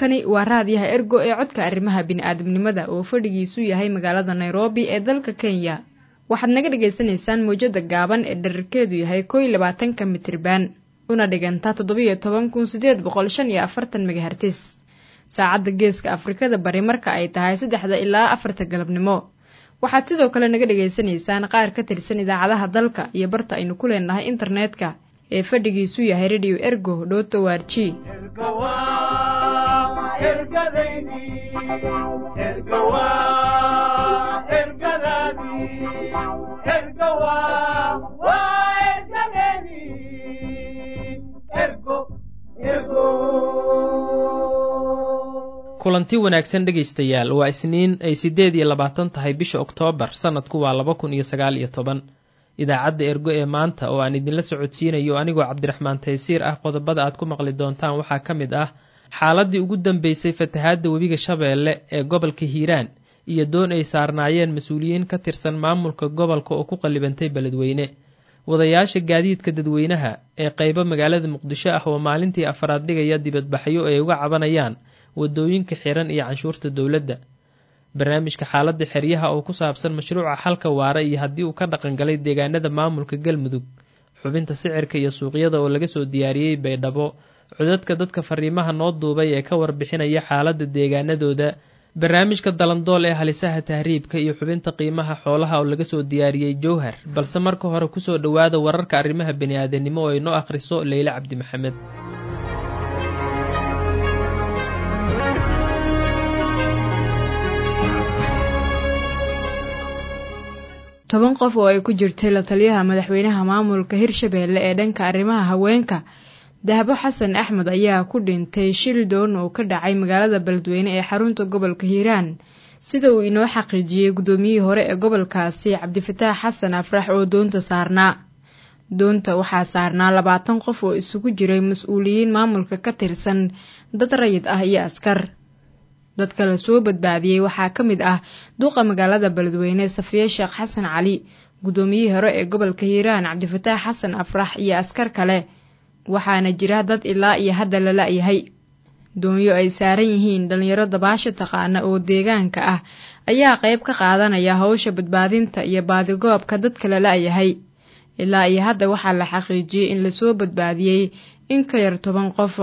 halkani waa raadiyaha ergo ee codka arrimaha bini-aadamnimada oo fadhigiisu yahay magaalada nairobi ee dalka kenya waxaad naga dhagaysanaysaan mawjada gaaban ee dherarkeedu yahay koo iyo labaatanka mitriban una dhiganta toddobiyo toban kun sideed boqol shan iyo afartan megahertis saacadda geeska afrikada bari marka ay tahay saddexda ilaa afarta galabnimo waxaad sidoo kale naga dhagaysanaysaan qaar ka tirsan idaacadaha dalka iyo barta aynu ku leenahay internetka ee fadhigiisu yahay radio ergo dhoto warji kulanti wanaagsan dhegaystayaal waa isniin ay siddeed iyo labaatan tahay bisha oktoobar sannadku waa laba kun iyo sagaal iyo toban idaacadda ergo ee maanta oo aan idinla socodsiinayo anigoo cabdiraxmaan taysiir ah qodobada aad ku maqli doontaan waxaa ka mid ah xaaladii ugu dambeysay fatahaadda webiga shabeelle ee gobolka hiiraan iyo doon ay saarnaayeen mas-uuliyiin ka tirsan maamulka gobolka oo ku qallibantay beledweyne wadayaasha gaadiidka dadweynaha ee qaybo magaalada muqdisho ah oo maalintii afaraad dhigaya dibadbaxyo ay uga cabanayaan wadooyinka xiran iyo canshuurta dowladda barnaamijka xaaladda xeryaha oo ku saabsan mashruuca xalka waara iyo haddii uu ka dhaqangalay deegaanada maamulka galmudug xubinta sicirka iyo suuqyada oo laga soo diyaariyey baydhabo codadka dadka fariimaha noo duubay ee ka warbixinaya xaaladda deegaanadooda barnaamijka dalandool ee halisaha tahriibka iyo xubinta qiimaha xoolaha oo laga soo diyaariyey jowhar balse marka hore kusoo dhowaada wararka arrimaha bani-aadanimo oo ay noo akhriso leyle cabdi maxamed toban qof oo ay ku jirtay la taliyaha madaxweynaha maamulka hirshabeelle ee dhanka arrimaha haweenka dahabo xasan axmed ayaa ku dhintay shil doon oo ka dhacay magaalada beledweyne ee xarunta gobolka hiiraan sida uu inoo xaqiijiyey guddoomiyihii hore ee gobolkaasi cabdifataax xasan afrax oo doonta saarnaa doonta waxaa saarnaa labaatan qof oo isugu jiray mas-uuliyiin maamulka ka tirsan dad rayid ah iyo askar dadka la soo badbaadiyey waxaa ka mid ah duqa magaalada beledweyne safiye sheekh xasan cali guddoomiyihii hore ee gobolka hiiraan cabdifataax xasan afrax iyo askar kale waxaana jira dad ilaa iyo hadda la la-yahay doonyo ay saaran yihiin dhalinyaro dabaasho taqaana oo deegaanka ah ayaa qayb ka qaadanaya howsha badbaadinta iyo baadigoobka dadka la la-yahay ilaa iyo hadda waxaa la xaqiijiyey in lasoo badbaadiyey in ka yar toban qof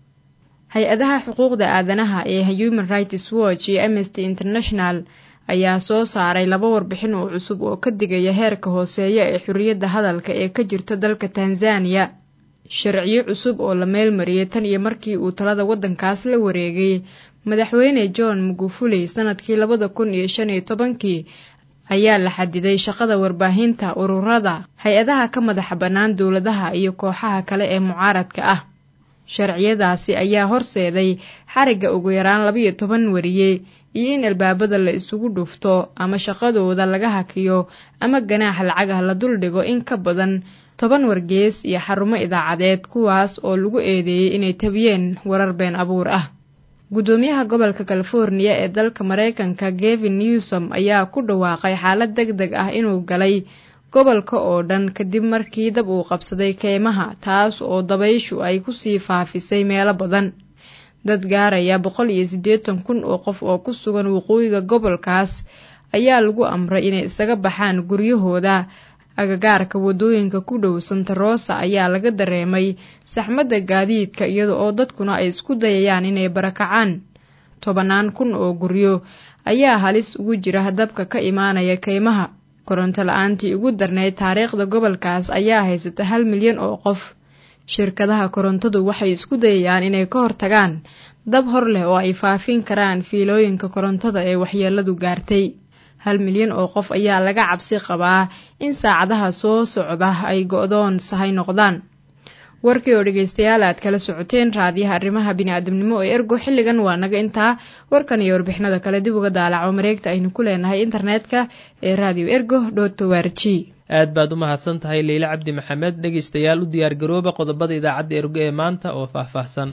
hay-adaha xuquuqda aadanaha ee human rights watch iyo amnesty international ayaa soo saaray laba warbixin oo cusub oo ka digaya heerka hooseeya ee xorriyadda hadalka ee ka jirta dalka tanzaniya sharciyo cusub oo la meelmariyey tan iyo markii uu talada waddankaas la wareegay madaxweyne john mugufuli sanadkii labada kun iyo shan iyo tobankii ayaa la xadiday shaqada warbaahinta ururada hay-adaha ka madaxa bannaan dowladaha iyo kooxaha kale ee mucaaradka ah sharciyadaasi ayaa horseeday xarigga ugu yaraan labiyo toban wariye iyo in albaabada la isugu dhufto ama shaqadooda laga hakiyo ama ganaax lacagah la duldhigo in ka badan toban wargees iyo xarumo idaacadeed kuwaas oo lagu eedeeyey inay tabiyeen warar been abuur ah guddoomiyaha gobolka californiya ee dalka mareykanka gevin newsom ayaa ku dhawaaqay xaalad deg deg ah inuu galay gobolka oo dhan kadib markii dab uu qabsaday keymaha taas oo dabayshu ay kusii faafisay meelo badan dad gaaraya boqol iyo siddeetan kun oo qof oo ku sugan waqooyiga gobolkaas ayaa lagu amray inay isaga baxaan guryahooda agagaarka wadooyinka ku dhow santa rosa ayaa laga dareemay saxmadda gaadiidka iyada oo dadkuna ay isku dayayaan inay barakacaan tobanaan kun oo guryo ayaa halis ugu jira dabka ka imaanaya keymaha koronto la-aantii ugu darneyd taariikhda gobolkaas ayaa haysata hal milyan oo qof shirkadaha korontadu waxay isku dayayaan inay ka hortagaan dab hor leh oo ay faafin karaan fiilooyinka korontada ee waxyeeladu gaartay hal milyan oo qof ayaa laga cabsi qabaa in saacadaha soo socda ay go-doon sahay noqdaan warkii oo dhegeystayaal aad kala socoteen raadiyaha arrimaha bini-aadamnimo ee ergo xilligan waa naga intaa warkan iyo warbixinada kale dib uga daalaco mareegta aynu ku leenahay internetka ee radio ergo dhotowarji aad baad u mahadsan tahay leyle cabdi maxamed dhegaystayaal u diyaargarooba qodobada idaacadda ergo ee maanta oo faahfaahsan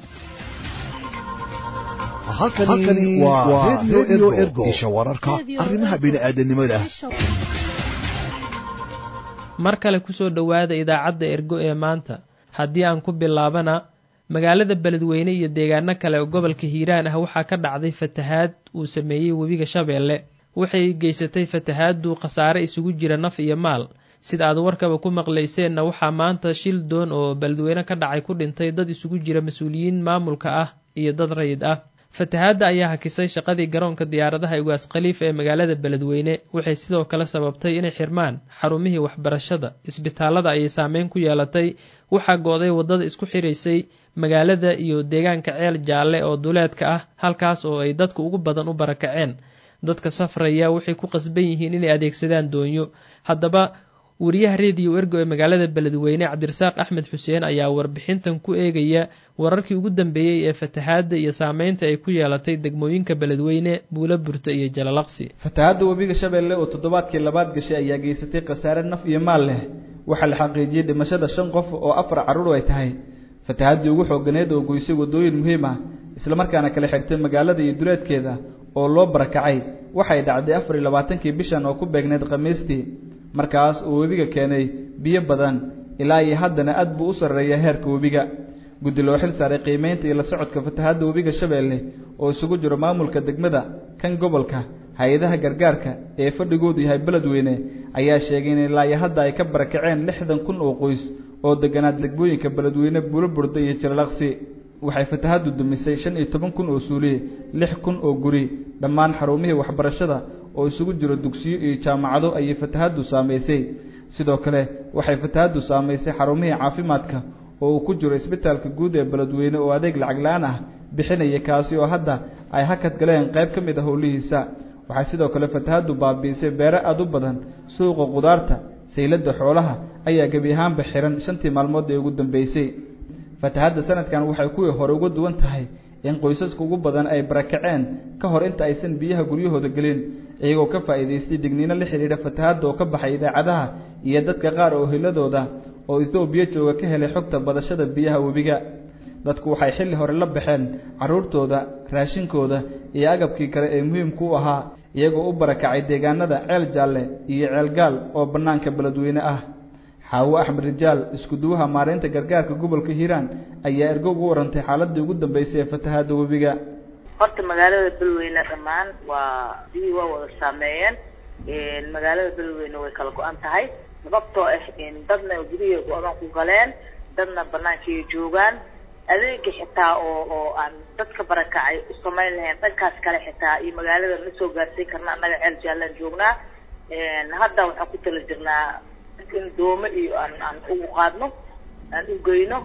halkani waa redio ergo isha wararka arrimaha bini'aadanimada mar kale kusoo dhowaada idaacadda ergo ee maanta haddii aan ku bilaabana magaalada beledweyne iyo deegaano kale oo gobolka hiiraan ah waxaa ka dhacday fatahaad uu sameeyey webiga shabeelle waxay geysatay fatahaaddu khasaare isugu jira naf iyo maal sida aad warkaba ku maqlayseenna waxaa maanta shil doon oo beledweyne ka dhacay ku dhintay dad isugu jira mas-uuliyiin maamulka ah iyo dad rayid ah fatahaadda ayaa hakisay shaqadii garoonka diyaaradaha ugaas khaliif ee magaalada beledweyne waxay sidoo kale sababtay inay xirmaan xarumihii waxbarashada isbitaalada ayay saameyn ku yeelatay waxaa go-day waddada isku xiraysay magaalada iyo deegaanka ceel jaalle oo duleedka ah halkaas oo ay dadka ugu badan u barakaceen dadka safraya waxay ku qasban yihiin inay adeegsadaan doonyo haddaba wariyaha rediyo ergo ee magaalada beledweyne cabdirasaaq axmed xuseen ayaa warbixintan ku eegaya wararkii ugu dambeeyey ee fatahaadda iyo saameynta ay ku yeelatay degmooyinka beledweyne buulo burta iyo jalalaqsi fatahaadda webiga shabeelle oo toddobaadkii labaad gashay ayaa geysatay khasaare naf iyo maal leh waxaa la xaqiijiyey dhimashada shan qof oo afar carruur ay tahay fatahaddii ugu xooganeed oo goysay waddooyin muhiim ah islamarkaana kala xirtay magaalada iyo duleedkeeda oo loo barakacay waxay dhacday afar iyo labaatankii bishan oo ku beegneyd khamiistii markaas uu webiga keenay biyo badan ilaa iyo haddana aad buu u sarreeya heerka webiga guddi loo xil saaray qiimeynta iyo la socodka fatahaadda webiga shabeelle oo isugu jiro maamulka degmada kan gobolka hay-adaha gargaarka ee fadhigoodu yahay beledweyne ayaa sheegay in ilaa iyo hadda ay ka barakaceen lixdan kun oo qoys oo deganaa degmooyinka beledweyne buulo burda iyo jalalaqsi waxay fatahaaddu dumisay shan iyo toban kun oo suuliye lix kun oo guri dhammaan xarumihii waxbarashada oo isugu jiro dugsiyo iyo jaamacado ayay fatahaaddu saamaysay sidoo kale waxay fatahaaddu saamaysay xarumihii caafimaadka oo uu ku jiro isbitaalka guud ee beledweyne oo adeeg lacag la-aan ah bixinaya kaasi oo hadda ay hakad galeen qayb ka mid a howlihiisa waxaa sidoo kale fatahaaddu baabi'isay beero aada u badan suuqa qudaarta sayladda xoolaha ayaa gebi ahaanba xihan shantii maalmood ee ugu dambeysay fatahaadda sanadkan waxay kuwii hore uga duwan tahay in qoysaska ugu badan ay barakaceen ka hor inta aysan biyaha guryahooda gelin iyagoo ka faa'iidaystay digniino la xidhiidha fatahaadda oo ka baxay idaacadaha iyo dadka qaar oo hiladooda oo ethoobiya jooga ka helay xogta badashada biyaha webiga dadku waxay xilli hore la baxeen carruurtooda raashinkooda iyo agabkii kale ee muhiimku u ahaa iyagoo u barakacay deegaanada ceel jaalle iyo ceelgaal oo bannaanka beledweyne ah xaawo axmed rijaal iskuduwaha maareynta gargaarka gobolka hiiraan ayaa ergo ugu warantay xaaladii ugu dambeysay ee fatahaadda webiga horta magaalada beledweyne dhammaan waa biyii waa wada saameeyeen magaalada beledweyne way kala go-an tahay sababtoo ah dadna gurihii go-dan ku galeen dadna banaankiiay joogaan adeega xitaa oo oo aan dadka barakacay u samayn lahayn dhankaas kale xitaa iyo magaalada ma soo gaarsiin karna annaga ceel jaalaan joognaa hadda waxaan ku tala jirnaa in doome iyo aan aan ugu qaadno aan u geyno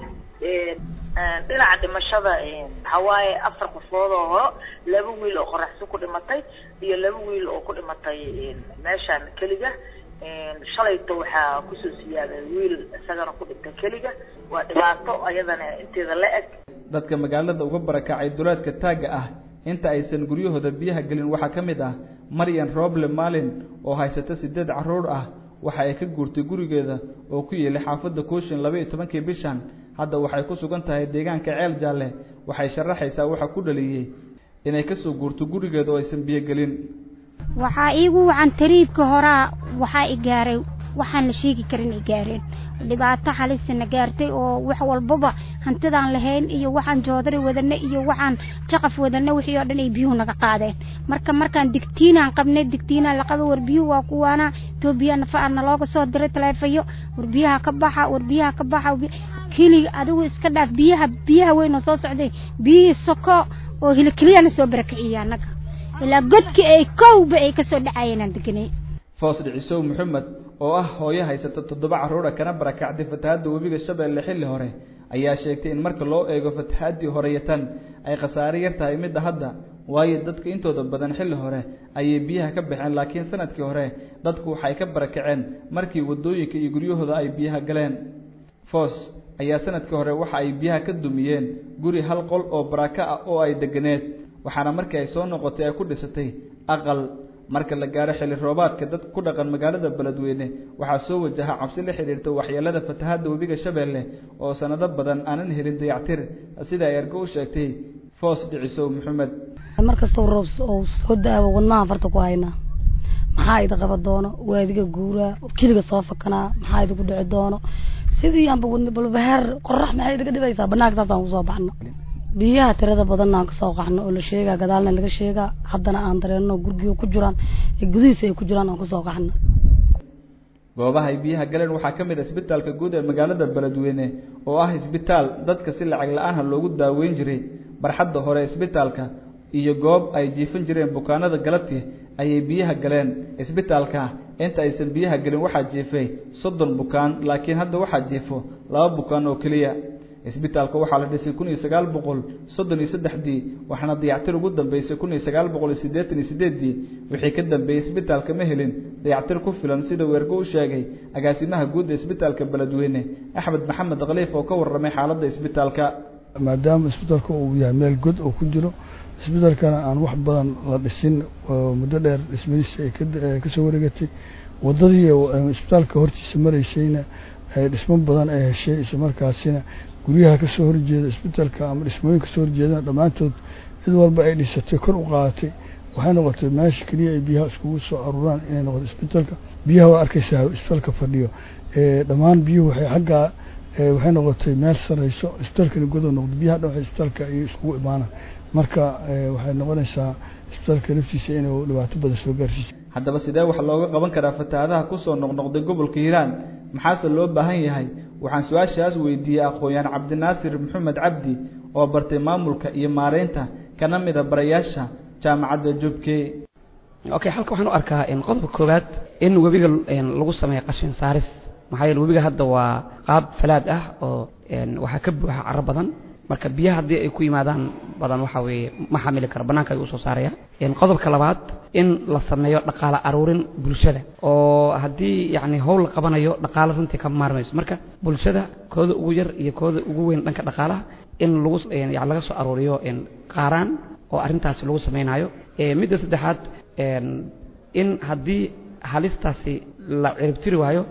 dhinaca dhimashada waxaa waaye afar qofood oo horo laba wiil oo qoraxsi ku dhimatay iyo laba wiil oo ku dhimatay meeshaan keliga shalayto waxaa kusoo siyaaday wiil isagana ku dhintay keliga waa dhibaato ayadana inteeda la eg dadka magaalada uga barakacay duleedka taagga ah inta aysan guryahooda biyaha gelin waxaa ka mid ah maryan roble maalin oo haysata sideed carruur ah waxa ay ka guurtay gurigeeda oo ku yeelay xaafadda kooshin laba iyo tobankii bishan hadda waxay ku sugan tahay deegaanka ceel jaalle waxay sharaxaysaa waxa ku dhaliyey inay kasoo guurto gurigeeda oo aysan biyo gelin waxaa iigu wacan tariibka horaa waxaa i gaaray waxaan la sheegi karin i gaareen dhibaato halisana gaartay oo wax walbaba hantidaan lahayn iyo waxaan joodari wadana iyo waxaan jaqaf wadana wixii oo dhan ay biyuhu naga qaadeen marka markaan digtiinaan qabnay digtiinaan laqaba war biyuhu waa kuwaana etoobiya nafa nalooga soo diray taleefayo war biyaha ka baxa war biyaha ka baxa keliga adigu iska dhaaf biyaha biyaha weyn oo soo socday biyihii soko oo hilikiliyana soo barakiciyay annaga ilaa godkii ay kowba ay kasoo dhacayeen aan deganay foos dhicisow maxamed oo ah hooyo haysata toddoba carruura kana barakacday fatahaadda webiga shabeelle xilli hore ayaa sheegtay in marka loo eego fatahaadii horeyatan ay khasaare yar tahay midda hadda waayo dadka intooda badan xilli hore ayay biyaha ka baxeen laakiin sanadkii hore dadku waxay ka barakaceen markii waddooyinka iyo guryahooda ay biyaha galeen foos ayaa sanadkii hore waxa ay biyaha ka dumiyeen guri hal qol oo barako ah oo ay deganeed waxaana markii ay soo noqotay ay ku dhisatay aqal marka la gaaro xilli roobaadka dad ku dhaqan magaalada beledweyne waxaa soo wajaha cabsi la xidhiirta waxyeelada fatahaadda webiga shabeelle oo sanado badan aanan helin dayactir sida ay ergo u sheegtay foos dhicisow maxamed mar kastoo roob oo soo da-aba wadnaha farta ku haynaa maxaa idi qaba doono waadiga guuraa keliga soo fakanaa maxaa idiku dhici doono sidii aanba wadna balbahaar qorax maxay idaga dhibaysaa banaanka saasaan kusoo baxno biyaha tirada badanna aan kasoo qaxno oo la sheegaa gadaalna laga sheegaa haddana aan dareenno gurgiga ku jiraan ee gudihiisa ay ku jiraan aan kusoo qaxno goobaha ay biyaha galeen waxaa ka mid ah isbitaalka guud ee magaalada beledweyne oo ah isbitaal dadka si lacag la-aanha loogu daaweyn jiray barxadda hore isbitaalka iyo goob ay jiifan jireen bukaanada galabtii ayay biyaha galeen isbitaalka inta aysan biyaha gelin waxaa jiifay soddon bukaan laakiin hadda waxaa jiifo laba bukaan oo keliya isbitaalka waxaa la dhisay kun iyo sagaal boqol soddon iyo saddexdii waxaana dayactir ugu dambeysay kun iyo sagaal boqol iyo siddeetan iyo sideeddii wixii ka dambeeyey isbitaalka ma helin dayactir ku filan sida weergo u sheegay agaasimaha guud ee isbitaalka beledweyne axmed maxamed khaliif oo ka warramay xaaladda isbitaalka maadaama isbitaalka uu yahay meel god oo ku jiro isbitaalkana aan wax badan la dhisin oo muddo dheer dhismadiisa ay kasoo wareegatay waddadii isbitaalka hortiisa maraysayna dhismo badan ay heshay islamarkaasina guryaha kasoo horjeeda isbitaalka ama dhismooyin kasoo horjeedana dhammaantood cid walba ay dhisatay kor u qaadatay waxay noqotay meesha keliya ay biyaha iskugu soo aruuraan inay noqoto isbitaalka biyaha waa arkaysaa isbitaalka fadhiyo dhammaan biyuhu waxay xaggaa waxay noqotay meel sareyso isbitaalkana godow noqdo biyaha dhan waxay isbitaalka ayay iskugu imaanaan marka waxay noqonaysaa isbitaalka naftiisa inuu dhibaato badan soo gaarsiiso haddaba sidee wax looga qaban karaa fatahaadaha kusoo noqnoqday gobolka hiiraan maxaase loo baahan yahay waxaan su-aashaas weydiiyey aqoon-yahan cabdinaasir maxamed cabdi oo bartay maamulka iyo maareynta kana mid a barayaasha jaamacadda jubkey okay halka waxaan u arkaa qodobka koowaad in webiga lagu sameeyo qashin saaris maxaa yeele webiga hadda waa qaab falaad ah oo waxaa ka buuxa caro badan marka biyaha haddii ay ku yimaadaan badan waxa weeye ma xamili karo bannaanka ayuu usoo saaraya qodobka labaad in la sameeyo dhaqaale aruurin bulshada oo haddii yacni howl la qabanayo dhaqaale runtii ka maarmayso marka bulshada kooda ugu yar iyo kooda ugu weyn dhanka dhaqaalaha in lagu yani laga soo aruuriyo qaaraan oo arrintaasi lagu samaynayo midda saddexaad in haddii halistaasi la ciribtiri waayo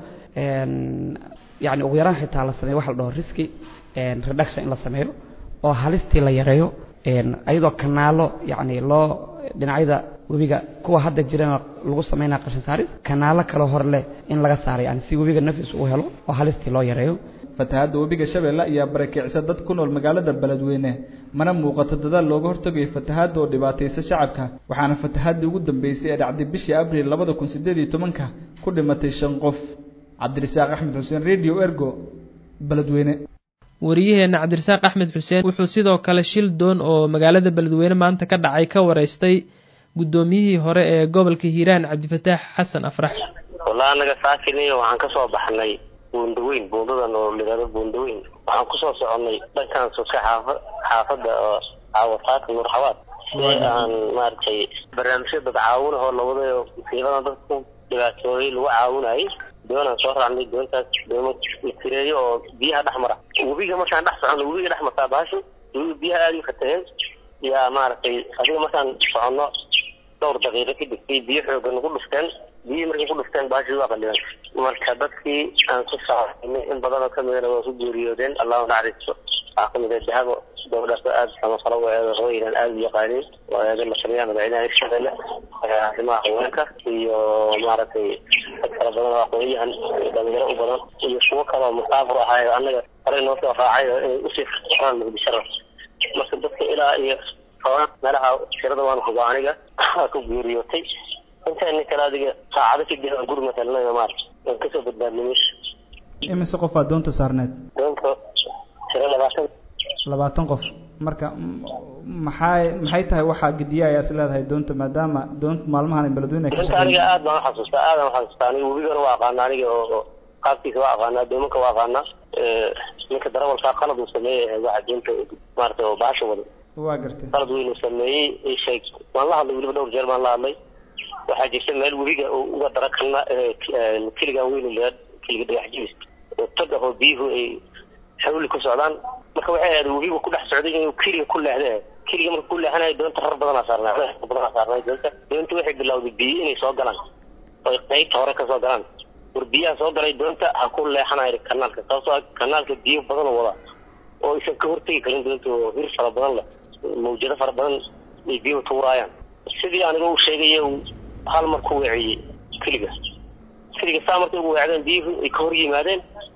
yani ugu yaraan xitaa la sameeyo waxa la dhaho riski reduction in la sameeyo oo halistii la yareeyo ayadoo kanaalo yani loo dhinacyada webiga kuwa hadda jirana lagu sameynaya qashin saaris kanaalo kale hor leh in laga saaro yani si webiga nafis uu helo oo halistii loo yareeyo fatahaadda webiga shabeelle ayaa barakicisa dad ku nool magaalada beledweyne mana muuqato dadaal looga hortagayo fatahaadda oo dhibaataysa shacabka waxaana fatahaadii ugu dambeysay ee dhacday bishii abriil labada kun sideed iyo tobanka ku dhimatay shan qof cabdirasaaq axmed xuseen radio ergo beledweyne wariyaheenna cabdirasaaq axmed xuseen wuxuu sidoo kale shil doon oo magaalada beledweyne maanta ka dhacay ka wareystay guddoomiyihii hore ee gobolka hiiraan cabdifataax xasan afrax wallaa anaga saakiniyo waxaan kasoo baxnay buundaweyn buundadan oo lidhahdo buundaweyn waxaan kusoo soconnay dhankan soska xaafa xaafadda oo caawataaka nuur xawaad si aan maaragtay barnaamijyo dad caawinahoo lawadayo musiibadan dadka ku dhibaatooyay lagu caawinayay doonaan soo raacnay doontaas doomo la tireeyo oo biyaha dhex mara webiga markaan dhex soconno webiga dhex martaa baashu webiga biyaha aada u fataheen yaa maaragtay adiga markaan soconno dhowr daqiiqo kadib bay biyo xoogan nagu dhufteen biyihii markay ku dhufteen baashii waa qaliban marka dadkii aan ku saainay in badanoo kamidana waa ku geeriyoodeen allahu naxariisto waxaa kamid ah dahabo gabadhaas aada samafalo weedo hooynan aada u yaqaanin waaada masaliyaha madaxweynaha hirshabelle arrimaha haweenka iyo maaragtay dad kala badan oo aqoonyahan dhalinyaro u badan iyo kuwo kaloo musaafur ahaayo annaga horey noo soo raacay oo inay usii furaan muqdishada marka dadka ilaa iyo toban meelaha tirada waan huba aniga waa ku geeriyootay intaani kale adiga saacado kadib aan guri matalnay maarata waan kasoo badbaadnay meesha imise qofaa doonta saarneed doonta tiro labaatan labaatan qof marka maxay maxay tahay waxaa gediya ayaa is leedahay doonta maadaama doonta maalmahan ay beledweyne ka inta aniga aad baan uxasuustaa aad baan uxasuustaa aniga webigana waa aqaana aniga oo qaabkiisa waa aqaanaa doomanka waa aqaanaa ninka darawalkaa qalad uu sameeyay waxa doonta maarata oo baasha wada waa gartay qalad weyn uu sameeyey sheeg waan la hadlay weliba dhowr jeer baan la hadlay waxaa jirta meel webiga uga dara kalna kiligan weyn leed kiliga dhagax jibis oo tag ah oo biyuhu ay xawli ku socdaan marka waxay ahayd webiga ku dhex socday inuu kiliga ku leexday kiliga marka ku leexanayo doonta rar badanaa saarnaa badanaa saarnay doonta doonta waxay bilowday biyo inay soo galaan oy qaybta hore ka soo galaan war biyaha soo galay doonta ha ku leexanayo kanaalka sababtoo kanaalka biyo badan oo wada oo aysan ka hortegi karin doonta oo hir fara badan leh mawjado fara badan ay biyuhu tuuraayaan sidii aniga uu sheegay hal mar ku weeciyey keliga keliga saa markay ugu weecdeen biyuhu ay ka hor yimaadeen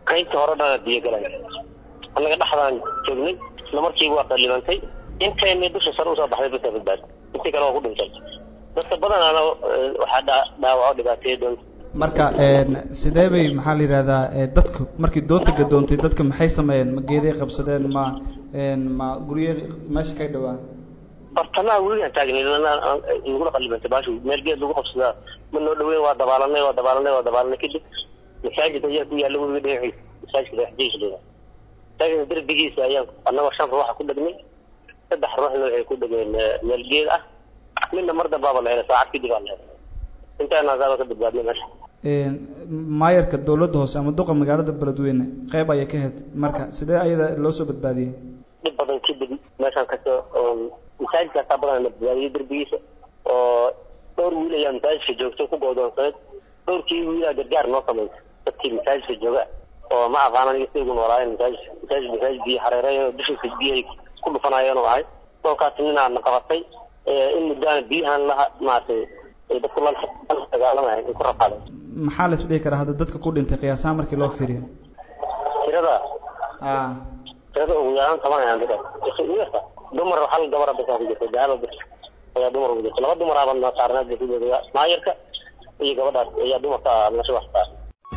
qaybta hore dhana biyo galay annaga dhexdaan joognay isla markiiba waa qallibantay intayna dusha sare usoo baxday basa badbaad intii kale waa ku dhintay dadka badanaana waxaa dhaawaco dhibaateeya doonta marka sidee bay maxaa la yidhahdaa dadku markii doonta gadoontay dadka maxay sameeyeen ma geeday qabsadeen ma ma gurye meesha kay dhawaan bartamaha weligaan taagnay nagula qallibantay baashu meel geed lagu qabsadaa ma noo dhaweyn waa dabaalanay waa dabaalanay waa dabaalanay kadib masaajid ayaa ku yaalla webiga dhinaciisa masaajidka dhexdiisa leedahay masaajidka derbigiisa ayaan annagoo shan ruuxa ku dhegnay saddex ruuxna waxay ku dhegeen meel geed ah midna mar dambaaba la helay saacad kadib aa la helay intaana asaaba ka badbaadnay meesha maayarka dawladda hoose ama duqa magaalada beledweyne qeyb ayay ka hed marka sidee ayada loo soo badbaadiyey dhib badan kadib meeshaan kasoo masaajidkaasaa badan la badbaadiyey derbigiisa oo dhowr wiil ayaa masaajidka joogto ku goodoonsaneed dhowrkii wiilaa gargaar noo samaysay dadkii masaajidka jooga oo ma aqaan aniga si ugu noolaayeen masaajid masaajid masaajid biyo xareereyn dushiisa biyahay ku dhufanayeen oo ahay kolkaas ninaa na qabatay in muddaana biyahan la maaragtay dadku la dagaalamaya in ku rafaaday maxaa la isdhihi karaa hadda dadka ku dhintay qiyaasaha markii loo fiiriyo tirada a tirada ugu yaraan toban ayaan dadka dumar hal gabar basaa ku jirtay dahaba bis ayaa dumar ugu jirtay laba dumar aba na saarneed basideeda maayarka iyo gabadhaas ayaa dumarka meesha wax saar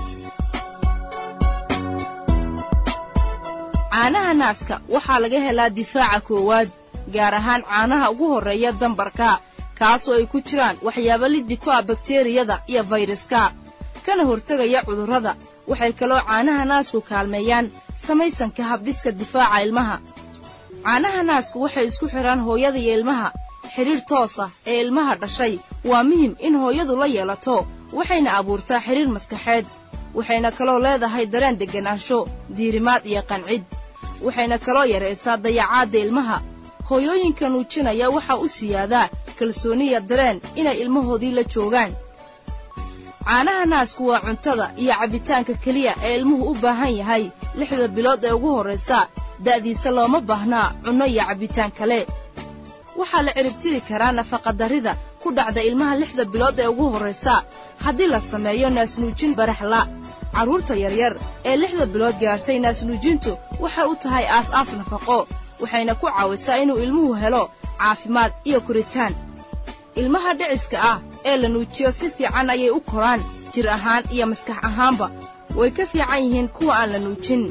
caanaha naaska waxaa laga helaa difaaca koowaad gaar ahaan caanaha ugu horreeya dambarka kaasoo ay ku jiraan waxyaabo liddi ku ah bakteriyada iyo fayraska kana hortegaya cudurrada waxay kaloo caanaha naasku kaalmeeyaan samaysanka habdhiska difaaca ilmaha caanaha naasku waxay isku xidhaan hooyada iyo ilmaha xidhiir toos ah ee ilmaha dhashay waa muhim in hooyadu la yeelato waxayna abuurtaa xidhiir maskaxeed waxayna kaloo leedahay dareen degganaansho diirimaad iyo qancid waxayna kaloo yaraysaa dayacaadda ilmaha hooyooyinka nuujinaya waxaa u siyaadaa kalsooniya dareen inay ilmahoodii la joogaan caanaha naasku waa cuntada iyo cabbitaanka keliya ee ilmuhu u baahan yahay lixda bilood ee ugu horraysa da'diisa looma baahnaa cunno iyo cabbitaan kale waxaa la ciribtiri karaa nafaqadarrida ku dhacda ilmaha lixda bilood ee ugu horraysa haddii la sameeyo naasnuujin baraxla carruurta yaryar ee lixda bilood gaartay naasnuujintu waxay u tahay aas-aas nafaqo waxayna ku caawisaa inuu ilmuhu helo caafimaad iyo koritaan ilmaha dhiciska ah ee la nuujiyo si fiican ayay u koraan jir ahaan iyo maskax ahaanba way ka fiican yihiin kuwa aan la nuujin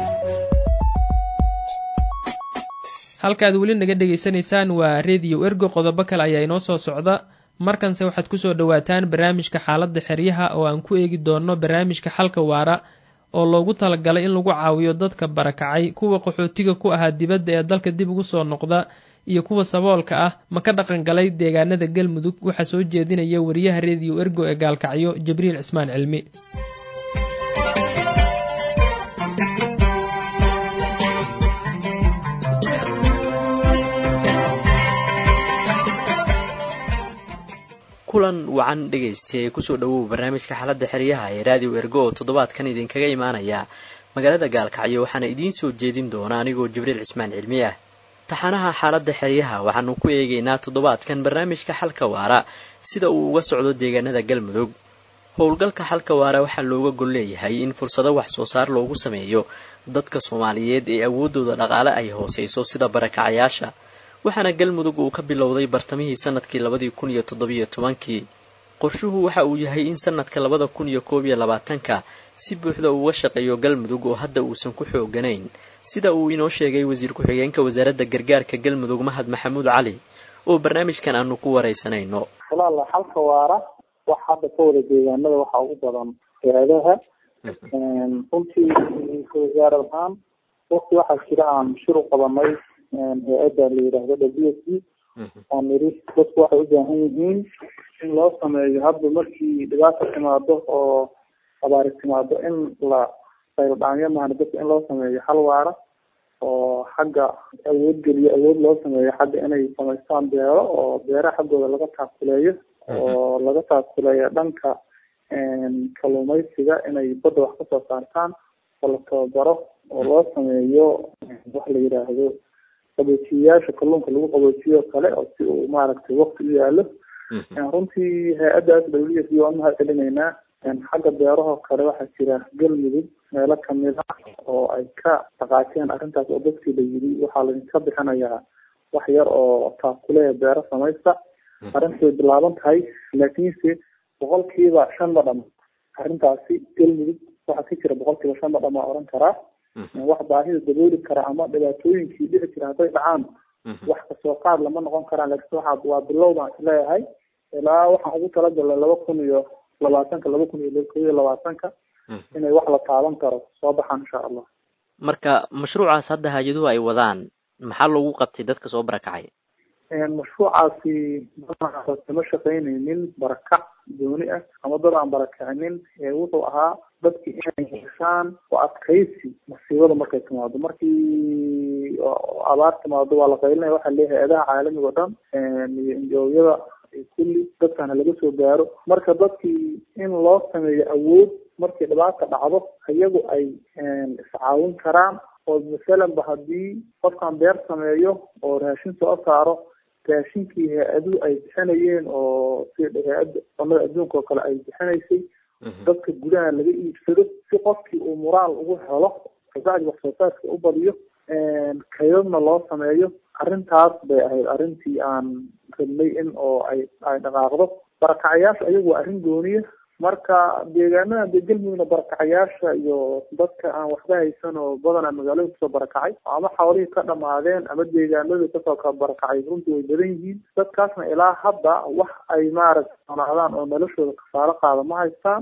halkaad weli naga dhegaysanaysaan waa rediyo ergo qodobo kale ayaa inoo soo socda markanse waxaad kusoo dhowaataan barnaamijka xaaladda xeryaha oo aan ku eegi doonno barnaamijka xalka waara oo loogu talagalay in lagu caawiyo dadka barakacay kuwa qaxootiga ku ahaa dibadda ee dalka dib ugu soo noqda iyo kuwa saboolka ah ma ka dhaqan galay deegaanada galmudug waxaa soo jeedinaya wariyaha rediyo ergo ee gaalkacyo jibriil cismaan cilmi kulan wacan dhegaystiya kusoo dhawow barnaamijka xaaladda xeryaha ee raadiyo ergo oo toddobaadkan idinkaga imaanaya magaalada gaalkacyo waxaana idiin soo jeedin doona anigoo jibriil cismaan cilmi ah taxanaha xaaladda xeryaha waxaanu ku eegaynaa toddobaadkan barnaamijka xalka waara sida uu uga socdo deegaanada galmudug howlgalka xalka waara waxaa looga gol leeyahay in fursado wax soo saar loogu sameeyo dadka soomaaliyeed ee awooddooda dhaqaale ay hooseyso sida barakacayaasha waxaana galmudug uu ka bilowday bartamihii sanadkii labadii kun iyo toddobiyo tobankii qorshuhu waxa uu yahay in sanadka labada kun iyo koob iyo labaatanka si buuxda uuga shaqeeyo galmudug oo hadda uusan ku xooganayn sida uu inoo sheegay wasiir ku-xigeenka wasaaradda gargaarka galmudug mahad maxamuud cali oo barnaamijkan aanu ku waraysanayno walaala xalka waara wax hadda ka wada deegaanada waxaa ugu badan hay-adaha runtii wasaarad ahaan waqti waxaa jira aan shir u qabanay hay-adda la yidhaahdo w s d oo niri dadku waxay u baahan yihiin in loo sameeyo hadba markii dhibaata timaado oo abaari timaado in la sayldhaamyo maana dadka in loo sameeyo hal waara oo xagga awood geliyo awood loo sameeyo xagga inay samaystaan beero oo beeraha xaggooda laga taakuleeyo oo laga taakuleeyo dhanka kalluumaysiga inay badda wax kasoo saartaan oo la tababaro oo loo sameeyo wax la yidhaahdo qaboojiyayaasha kalluunka lagu qaboojiyo kale oo si uu maaragtay wakti u yaalo runtii hay-addaas w s d waan mahad celinaynaa xagga beerahoo kale waxaa jira galmudug meelo kamid ah oo ay ka dhaqaajeen arrintaas oo dadkii la yidhi waxaa laydinka bixinayaa wax yar oo taakulee beero samaysta arrintii way bilaaban tahay laakiinse boqolkiiba shan ma dhama arrintaasi galmudug waxaa ka jira boqolkiiba shan ma dhama oran karaa wax baahida dabooli kara ama dhibaatooyinkii dhici jira hadday dhacaan wax kasoo qaad lama noqon karaan laakiin waxa waa bilow baan isleeyahay ilaa waxaan ugu talagalnay laba kun iyo labaatanka laba kun iyo kob iyo labaatanka inay wax la taaban karo soo baxaan insha allah marka mashruucaas hadda hay-aduhu ay wadaan maxaa loogu qabtay dadka soo barakacay mashruucaasi badanaa kama shaqaynaynin barakac gooni ah ama dad aan barakacinin wuxuu ahaa dadki inay yeeshaan oo adkaysi masiibada markay timaado markii abaar timaado waa la qaylinaya waxaa leeyahay hay-adaha caalamiga o dhan iyo injooyada kulli dadkana laga soo gaaro marka dadkii in loo sameeyo awood markii dhibaata dhacdo iyagu ay iscaawin karaan oo masalanba haddii qofkan beer sameeyo oo raashin soo saaro raashinkii hay-aduhu ay bixinayeen oo sida hay-adda cunada adduunka oo kale ay bixinaysay dadka gudaha laga iibsado si qofkii uu moraal ugu helo kabacdi wax soo saarka u badiyo kaydadna loo sameeyo arrintaas bay ahayd arrintii aan rabnay in oo ay ay dhaqaaqdo barakacayaasha ayagu waa arrin gooniya marka deegaanada dee galmudugna barakacayaasha iyo dadka aan waxba haysan oo badanaa magaalada kusoo barakacay ama xoolihii ka dhamaadeen ama deegaanadii kasoo ka barakacay runtii way badan yihiin dadkaasna ilaa hadda wax ay maaragta sonaadaan oo noloshooda kafaalo qaada ma haystaan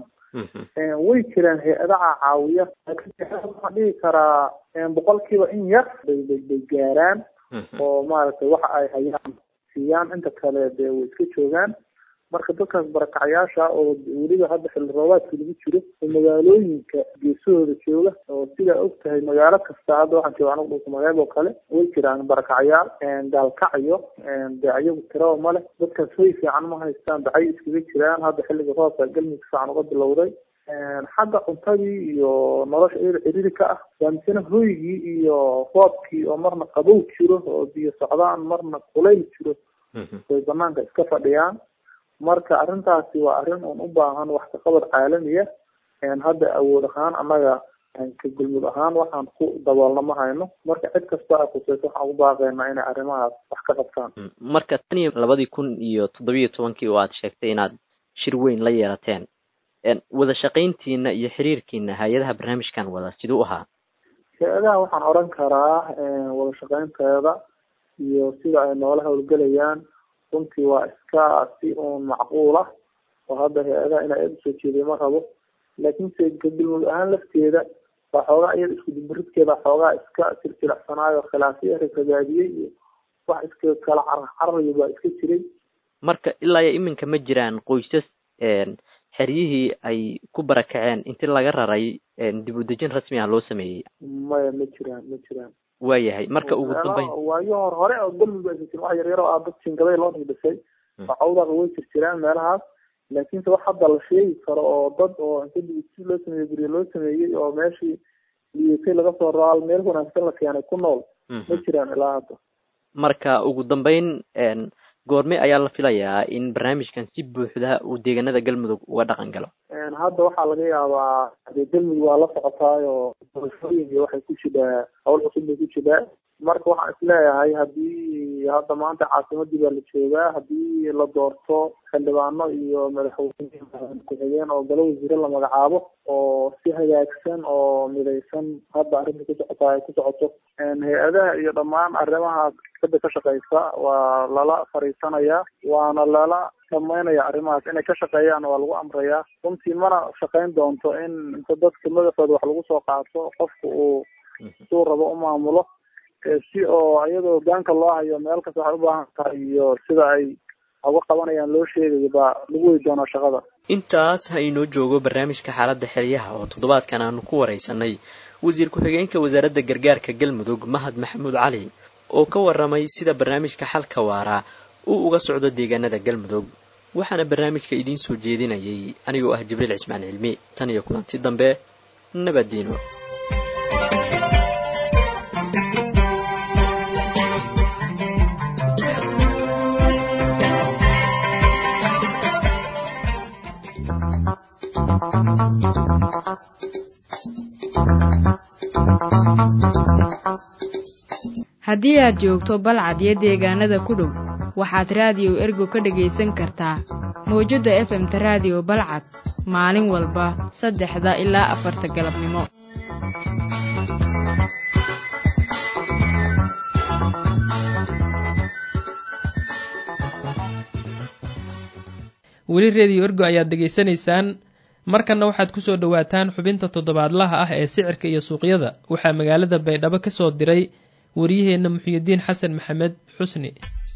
way jiraan hay-adaha caawiya laakiin waxaan dhihi karaa boqolkiiba in yar bay bay bay gaaraan oo maaragtay waxa ay hayaan siiyaan inta kale dee way iska joogaan marka dadkaas barakacayaasha oo weliba hadda xilli roobaadka lagu jiro oo magaalooyinka geesahooda jooga oo sidaa og tahay magaalo kasta hadda waxaan jooga anigu dhulka magaab oo kale way jiraan barakacayaal gaalkacyo dee ayagu tiraba male dadkaas hoy fiican ma haystaan dacay iskaga jiraan hadda xilliga roobka galmudug fiican uga bilowday xagga cuntadii iyo nolosha iyada ciriri ka ah waamisena hoygii iyo roobkii oo marna qabow jiro oo biyo socdaan marna kulayl jiro way banaanka iska fadhiyaan marka arrintaasi waa arrin un u baahan wax kaqabad caalamiya hadda awood ahaan annaga ka gulmud ahaan waxaan ku daboolna ma hayno marka cid kasta a kuseyso waxaan ugu baaqaynaa inay arrimahaas wax ka qabtaan marka tan iyo labadii kun iyo toddobiyo tobankii oo aad sheegtay inaad shir weyn la yeelateen wada shaqayntiina iyo xiriirkiina hay-adaha barnaamijkan wada siduu ahaa hay-adaha waxaan oran karaa wada shaqaynteeda iyo sida ay noola howlgelayaan runtii waa iska si uun macquul ah oo hadda hay-adaha inaa aada usoo jeediya ma rabo laakiinse galmudug ahaan lafteeda waa xoogaa iyada isku dimbiridkeeda xoogaa iska silsilacsanaayo khilaafyo ragaadiyey iyo wax iska kala carar cararayo baa iska jiray marka ilaa iyo iminka ma jiraan qoysas xeryihii ay ku barakaceen inti laga raray dib u dejin rasmi ah loo sameeyey maya ma jiraan ma jiraan waayahay marka ugu dambeyn waayo hor hore oo galmudug aysan jirin wax yaryar oo ah dad jingaday loo dhigdhisay cawdaqa way jir jiraan meelahaas laakiinse wax hadda la sheegi karo oo dad oo inta dibisi loo sameeyey guryo loo sameeyey oo meeshii liitay laga soo raal meel wanaagsan la keenay ku nool ma jiraan ilaa hadda marka ugu dambeyn goorme ayaa la filayaa in barnaamijkan si buuxda uu deegaanada galmudug uga dhaqan galo hadda waxaa laga yaabaa dee galmudug waa la socotaayo doorashooyinka waxay ku jidhaa hawl cusub bay ku jidhaa marka waxaan isleeyahay haddii hadda maanta caasimadii baa la joogaa haddii la doorto xildhibaano iyo madaxweyne ku-xigeen oo galo wasiire la magacaabo oo si hagaagsan oo midaysan hadda arrinta ku socota ay ku socoto hay-adaha iyo dhammaan arrimahaas kada ka shaqeysa waa lala fariisanayaa waana lala dhamaynaya arrimahaas inay ka shaqeeyaan waa lagu amrayaa runtii mana shaqeyn doonto in inta dadka madaxooda wax lagu soo qaato qofka uu suu rabo u maamulo si oo iyadoo hogaanka loo hayo meel kasta waxay u baahan tahay iyo sida ay uga qabanayaan loo sheegayo baa lagu wadi doonaa shaqada intaas ha inoo joogo barnaamijka xaaladda xeryaha oo toddobaadkan aanu ku waraysanay wasiir ku-xigeenka wasaaradda gargaarka galmudug mahad maxamuud cali oo ka waramay sida barnaamijka xalka waara uu uga socdo deegaanada galmudug waxaana barnaamijka idiin soo jeedinayay anigoo ah jibriil cismaan cilmi tan iyo kulanti dambe nabaddiino Thank you. haddii aad joogto balcad iyo deegaanada ku dhow waxaad raadiyo ergo ka dhegaysan kartaa mawjadda efemta raadiyo balcad maalin walba saddexda ilaa afarta galabnimo weli rediyo ergo ayaad degaysanaysaan markanna waxaad ku soo dhowaataan xubinta toddobaadlaha ah ee sicirka iyo suuqyada waxaa magaalada baydhabo ka soo diray waryaheenna muxyidiin xasan maxamed xusni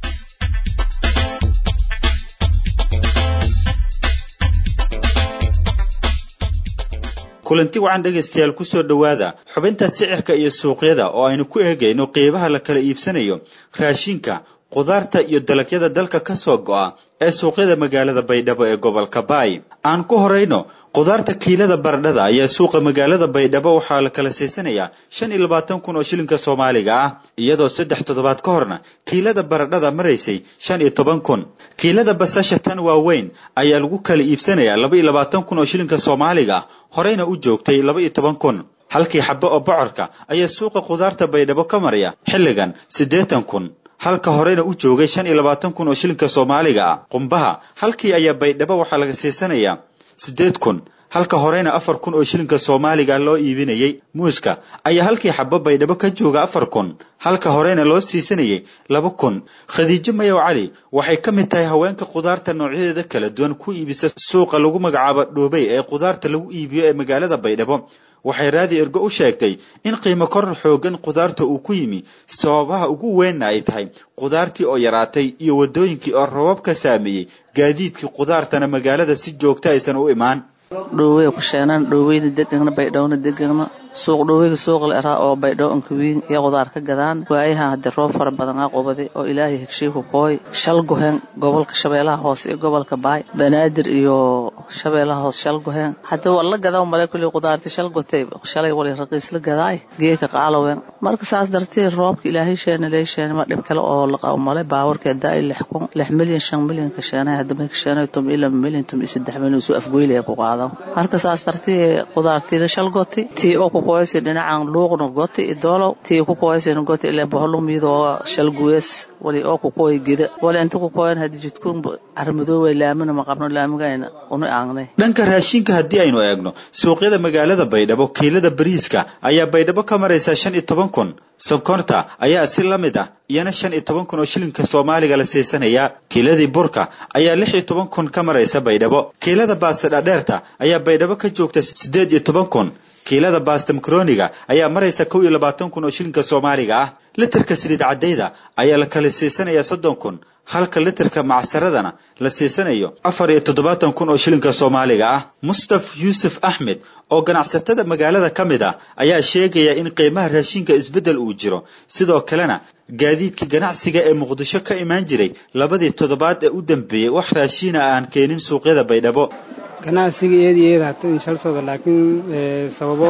kulanti wacan dhegaystayaal kusoo dhowaada xubinta sicirka iyo suuqyada oo aynu ku eegayno qiibaha la kala iibsanayo raashinka khudaarta iyo dalagyada dalka ka soo go'a ee suuqyada magaalada baydhabo ee gobolka baay aan ku horayno khudaarta kiilada baradhada ayaa suuqa magaalada baydhabo waxaa la kala siisanayaa shan iyo labaatan kun oo shilinka soomaaliga ah iyadoo saddex toddobaad ka horna kiilada baradhada maraysay shan iyo toban kun kiilada basasha tan waaweyn ayaa lagu kala iibsanayaa laba iyo labaatan kun oo shilinka soomaaliga ah horeyna u joogtay laba iyo toban kun halkii xabo oo bocorka ayaa suuqa khudaarta baydhabo ka maraya xilligan siddeetan kun halka horeyna u joogay shan iyo labaatan kun oo shilinka soomaaliga ah qumbaha halkii ayaa baydhabo waxaa laga siisanayaa siddeed kun halka horeyna afar kun oo shilinka soomaaliga loo iibinayay muuska ayaa halkii xabo baydhabo ka jooga afar kun halka horeyna loo siisanayay laba kun khadiijo mayow cali waxay ka mid tahay haweenka khudaarta noocyadeeda kala duwan ku iibisa suuqa lagu magacaabo dhoobey ee khudaarta lagu iibiyo ee magaalada baydhabo waxay raadi ergo u sheegtay in qiimo koror xoogan khudaarta uu ku yimi sababaha ugu weynna ay tahay khudaartii oo yaraatay iyo waddooyinkii oo rabab ka saameeyey gaadiidkii khudaartana magaalada si joogta aysan u imaan dhowey ku sheenaan dhoweyna degana baydhowna degana suuq dhoweyga suuq la eraa oo baydhow ankawiin iyo qudaar ka gadaan waayaha haddii roob fara badan aa qubaday oo ilaahay hegshiiku kooy shal goheen gobolka shabeelaha hoose iyo gobolka baay banaadir iyo shabeelaha hoose shal goheen haddii war la gadaa male kulli qudaarti shal gotay shalay wali raqiis la gadaay geeka qaalowen marka saas darteed roobka ilaahay sheena lee sheena ma dhib kale oo la qabo male baawarka daai lix kun lix milyan shan milyan ka sheenay haddii may ka sheenay tum ila milyan tum iyo saddex milyan suu afgoylaya ku qaado marka saas darteed qudaartiida shal goti tii oo ku qoysi dhinacan luuqna goti idoolow tii ku qoysin goti ilaa boholo miidoo shal guwees wali oo ku qoy gida wali inta ku qoyan hadii jidkuun armadoowe laamina ma qabno laamigayna una aangnay dhanka raashinka haddii aynu eegno suuqyada magaalada baydhabo kiilada bariiska ayaa baydhabo ka maraysaa shan iyo toban kun sonkorta ayaa si la mid ah iyana shan iyo toban kun oo shilinka soomaaliga la siisanayaa kiiladii burka ayaa lix iyo toban kun ka maraysa baydhabo kiilada baasta dhadheerta ayaa baydhabo ka joogta siddeed iyo toban kun kiilada baasta makroniga ayaa maraysa kow iyo labaatan kun oo shilinka soomaaliga ah litirka saliid caddayda ayaa la kala siisanayaa soddon kun halka litirka macsaradana la siisanayo afar iyo toddobaatan kun oo shilinka soomaaliga ah mustaf yuusuf axmed oo ganacsatada magaalada ka mid ah ayaa sheegaya in qiimaha raashinka isbeddel uu jiro sidoo kalena gaadiidka ganacsiga ee muqdisho ka imaan jiray labadii toddobaad ee u dambeeyey wax raashiina aan keenin suuqyada baydhabo ganacsiga iyada iyada hata inshalsooda laakiin sababo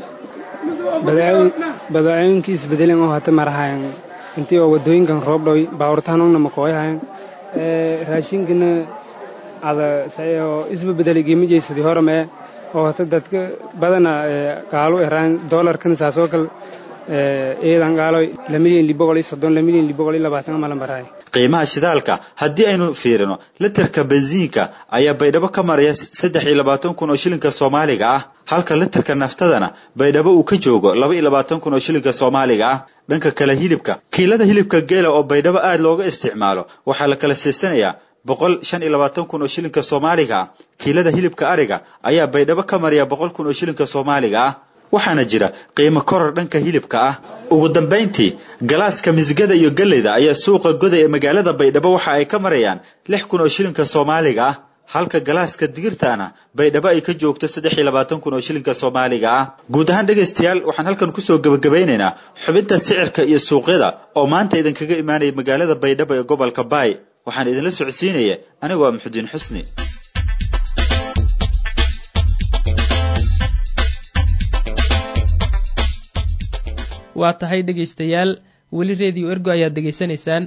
badacooyinkii isbedelan oo hata marahayan intii oo wadooyinkan roob dhow baawurtahanuna makooyahayan raashinkana ada sayoo isba bedelay geemijaysadii horame oo hata dadka badana qaalo eraan doolarkan saasoo kale eedan qaalo lamilyan liboqol iyo soddon lamilyan liboqol iyo labaatan malan barahay qiimaha shidaalka haddii aynu fiirino litirka bensiinka ayaa baydhabo ka maraya saddex iyo labaatan kun oo shilinka soomaaliga ah halka litirka naftadana baydhabo uu ka joogo laba iyo labaatan kun oo shilinka soomaaliga ah dhanka kale hilibka kiilada hilibka geela oo baydhabo aad looga isticmaalo waxaa la kala siisanayaa boqol shan iyo labaatan kun oo shilinka soomaaliga ah kiilada hilibka ariga ayaa baydhabo ka maraya boqol kun oo shilinka soomaaliga ah waxaana jira qiimo koror dhanka hilibka ah ugu dambayntii galaaska misgada iyo galleyda ayaa suuqa goday ee magaalada baydhabo waxa ay ka marayaan lix kun oo shilinka soomaaliga ah halka galaaska digirtaana baydhabo ay ka joogto saddex iyo labaatan kun oo shilinka soomaaliga ah guud ahaan dhegaystayaal waxaan halkan kusoo gebagabaynaynaa xubinta sicirka iyo suuqyada oo maanta idinkaga imaanaya magaalada baydhabo ee gobolka baay waxaan idinla socodsiinaya anigoo ah muxudiin xusni waa tahay dhegaystayaal weli rediyo ergo ayaad degaysanaysaan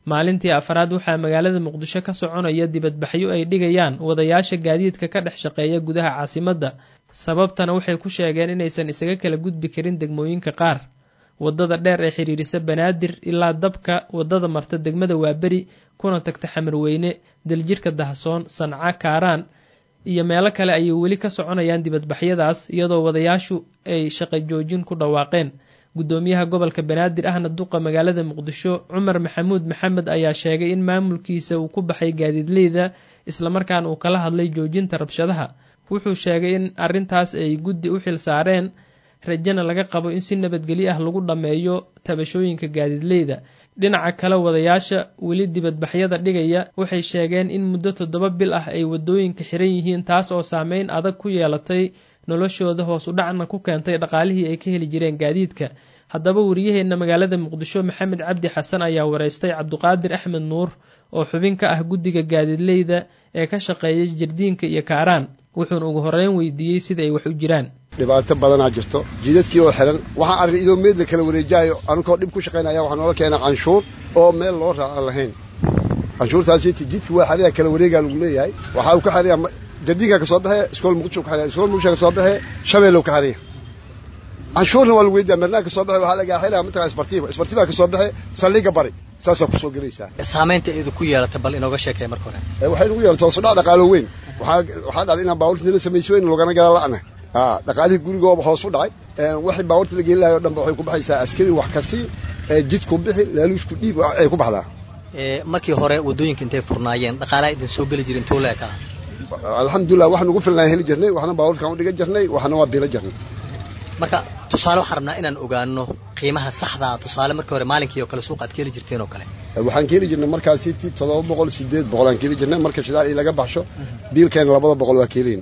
maalintii afraad waxaa magaalada muqdisho ka soconaya dibadbaxyo ay dhigayaan wadayaasha gaadiidka ka dhex shaqeeya gudaha caasimadda sababtana waxay ku sheegeen inaysan isaga kala gudbi karin degmooyinka qaar waddada dheer ee xidhiirisa banaadir ilaa dabka waddada marta degmada waaberi kuna tagta xamarweyne daljirka dahsoon sanca kaaraan iyo meelo kale ayay weli ka soconayaan dibadbaxyadaas iyadoo wadayaashu ay shaqo joojin ku dhawaaqeen guddoomiyaha gobolka banaadir ahna duqa magaalada muqdisho cumar maxamuud maxamed ayaa sheegay in maamulkiisa uu ku baxay gaadiidleyda islamarkaana uu kala hadlay joojinta rabshadaha wuxuu sheegay in arrintaas ay guddi u xil saareen rajana laga qabo in si nabadgelyo ah lagu dhammeeyo tabashooyinka gaadiidleyda dhinaca kale wadayaasha weli dibadbaxyada dhigaya waxay sheegeen in muddo toddoba bil ah ay waddooyinka xiran yihiin taas oo saameyn adag ku yeelatay noloshooda hoos u dhacna ku keentay dhaqaalihii ay ka heli jireen gaadiidka haddaba wariyaheenna magaalada muqdisho maxamed cabdi xasan ayaa wareystay cabduqaadir axmed nuur oo xubin ka ah guddiga gaadiidleyda ee ka shaqeeya jardiinka iyo kaaraan wuxuuna ugu horreyn weydiiyey sida ay wax u jiraan dhibaato badanaa jirto jidadkii oo xiran waxaan arrin idoo meed la kala wareejaayo anunkoo dhib ku shaqaynaya waxaa noola keenay canshuur oo meel loo raacan lahayn canshuurtaasi jidki waa xariya kala wareegaa lagu leeyahay waxaa uu ka xariya jardiinka ka soo baxee iskool muqdisho ka xariya iskool muqdisho ka soo baxee shabeellow ka xariya canshuurna waa lagu weydiyaa marnaa ka soo baxee waxaa lagaa xilaa mataqaa isbartiiba isbartiiba ka soo baxee saldhiga bari saasaa kusoo gelaysaa saamaynta eedu ku yeelatay bal inooga sheekay marka hore waxay nagu yeelatay hoos u dhac dhaqaalo weyn waxaa waxaa dhacday inaan baabuurta nala samayso weyn logana gala la'na aa dhaqaalihii gurigooba hoos u dhacay waxay baabuurta la geeli lahayo o dhanba waxay ku baxaysaa askari wax kasi jidku bixi laaluushku dhiib ay ku baxdaa markii hore waddooyinka intay furnaayeen dhaqaalaha idin soo geli jirin tuu leekaa alxamdulilah wax nagu filnaan heli jirnay waxna baabuurkaan u dhigan jirnay waxna waa bilo jirnay marka tusaale waxaan rabnaa inaan ogaano qiimaha saxdaa tusaale markii hore maalinkii oo kale suuqa aad ka heli jirteen oo kale waxaan ka heli jirnay markaasi ti toddoba boqol sideed boqol aan ka heli jirnay marka shidaal ii laga baxsho biilkeena labada boqol waa ka helayn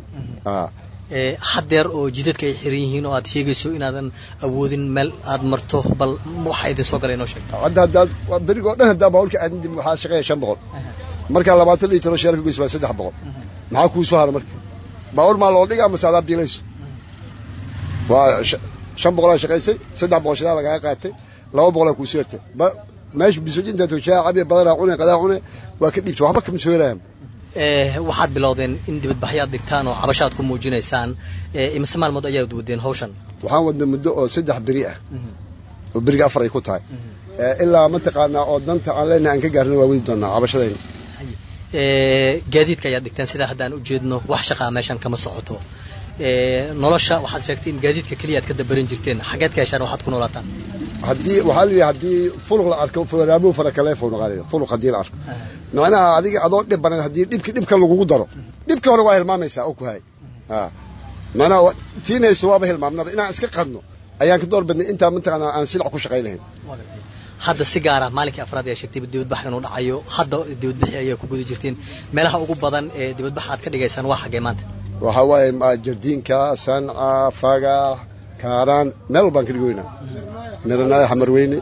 haddeer oo jidadka ay xiran yihiin oo aad sheegayso inaadan awoodin meel aad marto bal waxa idin soo galay inoo sheeg hadda haddaad berigoo dhan haddaa baabuurka aadin dib waxaa shaqeeya shan boqol markaa labaatan liitaro sheelka goys baa saddex boqol maxaa kuu soo hara marka baabuur maa loo dhigaa mase adaa biilayso waa shan boqolaa shaqaysay saddex boqol shidaa lagaga qaatay laba boqolaa kuu soo hertay meesha bisojinta toshaa cabiya badanaa cune qadaa cune waa ka dhiibta waxba kama soo helayan waxaad bilowdeen in dibadbaxyaad dhigtaan oo cabashaad ku muujinaysaan imise maalmood ayaad wadeen hawshan waxaan wadnay muddo oo saddex beri ah oo beriga afar ay ku tahay ilaa mataqaanaa oo danta aan leenahay aan ka gaarna waa wadi doonaa cabashadayna gaadiidka ayaad dhigteen sidaa haddaan u jeedno wax shaqaa meeshan kama socoto nolosha waxaad sheegtay in gaadiidka keliya aad ka dabaran jirteen xaggeed ka heshaan waxaad ku noolaataan haddii waxaa la yidhi haddii fuluq la arko faraabuhu farakaleefo naqaanina fuluq haddii la arko macnaha adiga adoo dhib banan haddii dhibki dhibka lagugu daro dhibka hore waa hilmaamaysaa oo ku hay macnaha tiinaysa waaba hilmaamnaba inaan iska qadno ayaan ka door badnay intaa mataqaanaa aan silac ku shaqayn lahayn hadda si gaara maalinkii afraad ayaa sheegtay dibadbax inuu dhacayo hadda dibadbaxi ayaa ku guda jirteen meelaha ugu badan ee dibadbax aad ka dhigaysaan waa xaggee maanta waxaa waaye jardiinka sanca fagax kaaraan meel walbaan ka dhigoynaa miranaayo xamarweyne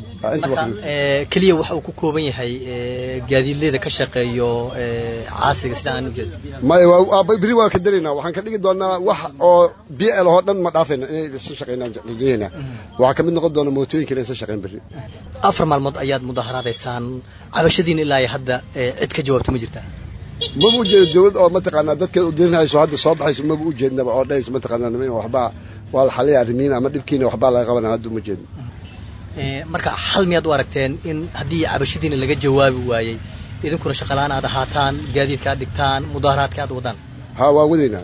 keliya waxa uu ku kooban yahay gaadiidleyda ka shaqeeyo caasiga sida aan ujeedo maya beri waa ka daraynaa waxaan ka dhigi doonaa wax oo b l oo dhan ma dhaafayna inay isa shaqeynaan rajaynaa waxaa ka mid noqon doona mootooyinka inay isa shaqeyn beri afar maalmood ayaad mudaharaadaysaan cabashadiina ilaa iyo hadda cid ka jawaabta ma jirtaa maba ujeedo dawlad oo mataqaanaa dadkeed udirinayso hadda soo baxayso maba ujeednaba oo dhahayso mataqaanaa waxbaa waa la xaliya arrimiin ama dhibkiina waxbaa laga qabanaya hadda uma jeedno marka xal miyaad u aragteen in haddii cabashadiina laga jawaabi waayey idinkuna shaqalaan aad ahaataan gaadiidka aad dhigtaan mudaharaadka aad wadaan ha waa wadaynaa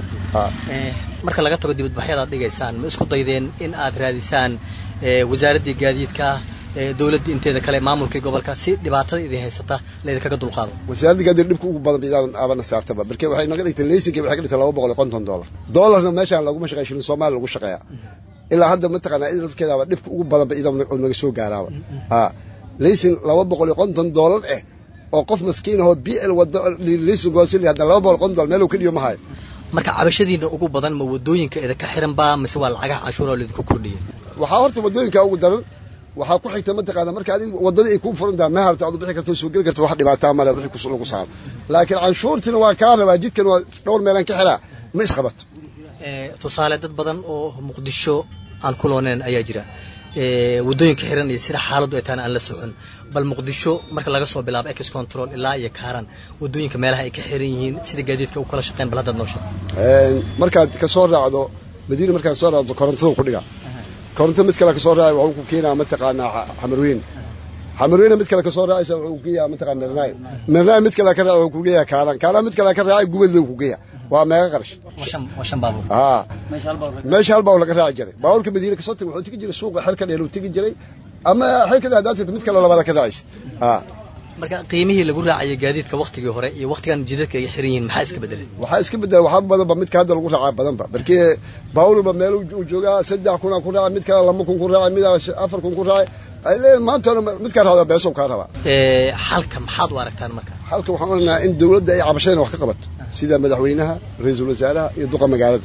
marka laga tago dibadbaxyada aad dhigaysaan ma isku daydeen in aad raadisaan wasaaraddii gaadiidka dowladda inteeda kale maamulkii gobolka si dhibaatada idin haysata laydinkaga dulqaado wasaaradda gaadiid dhibka ugu badan bidaaban aabana saartaba marka waxay naga dhigtay laysinka waxay ka dhigtay laba boqol iyo konton dollar dollarna meeshaan laguma shaqeeya shilin soomaaliya lagu shaqeeyaa ilaa hadda mataqaanaa id lafkeedaaba dhibka ugu badanba idan oo naga soo gaaraaba ha laysin laba boqol iyo konton dollar eh oo qof maskiin ahoo b l wado laysin goosili hadda laba boqol konton dollar meel uu ka dhiyo ma hayo marka cabashadiina ugu badan ma wadooyinka idinka xiran baa mise waa lacagaha canshuura oo laydinku kordhiyay waxaa horta wadooyinka ugu daran waxaa ku xigta mataqaana marka adig wadadii ay kuu furan tahay ma harta aad bixi karto soo geli karto wax dhibaataa male wixii lagu saaro laakiin canshuurtina waa kaa rabaa jidkan waa dhowr meelaan ka xiraa ma isqabato tusaale dad badan oo muqdisho aan ku looneyn ayaa jira waddooyinka xiran iyo sida xaaladdu ay tahana aan la socon bal muqdisho marka laga soo bilaabo ex control ilaa iyo kaaran waddooyinka meelaha ay ka xiran yihiin sida gaadiidka u kala shaqeyn bal haddaad noo sheeg markaad ka soo raacdo madiina markaad soo raacdo korontada ku dhiga koronto mid kale ka soo raacay wuxuu ku keenaa mataqaanaa xamarweyn xamarweyne mid kale ka soo raacaysa wuxuu ku geeyaa mataqaan mirnaay mirnaay mid kale ka raac wuxuu ku geeyaa kaaran kaaran mid kale ka raacay gubadle ku geeyaa waa meeqa qarash haa meesha hal baawur laga raaci jiray baawurka madiina kasoo tagay wuxuu tegi jiray suuqa xerka dheer uu tegi jiray ama xerka dheer haddaad tagto mid kale labaada ka raacaysa haa marka qiimihii lagu raacayay gaadiidka waktigii hore iyo waktigan jidadka ay xiran yihiin maxaa iska bedelay waxaa iska bedelay waxaa badanba midka hadda lagu raacaa badanba markii baawurba meel uu joogaa saddex kunaa ku raacay mid kale laba kun ku raacay mid afar kun ku raacay ay leeyihin maanta midkaa raacdaa beesow kaa rabaa xalka maxaad u aragtaan marka xalka waxaan oranayaa in dawladda ay cabashadana wax ka qabato sida madaxweynaha ra-iisul wasaaraha iyo duqa magaalada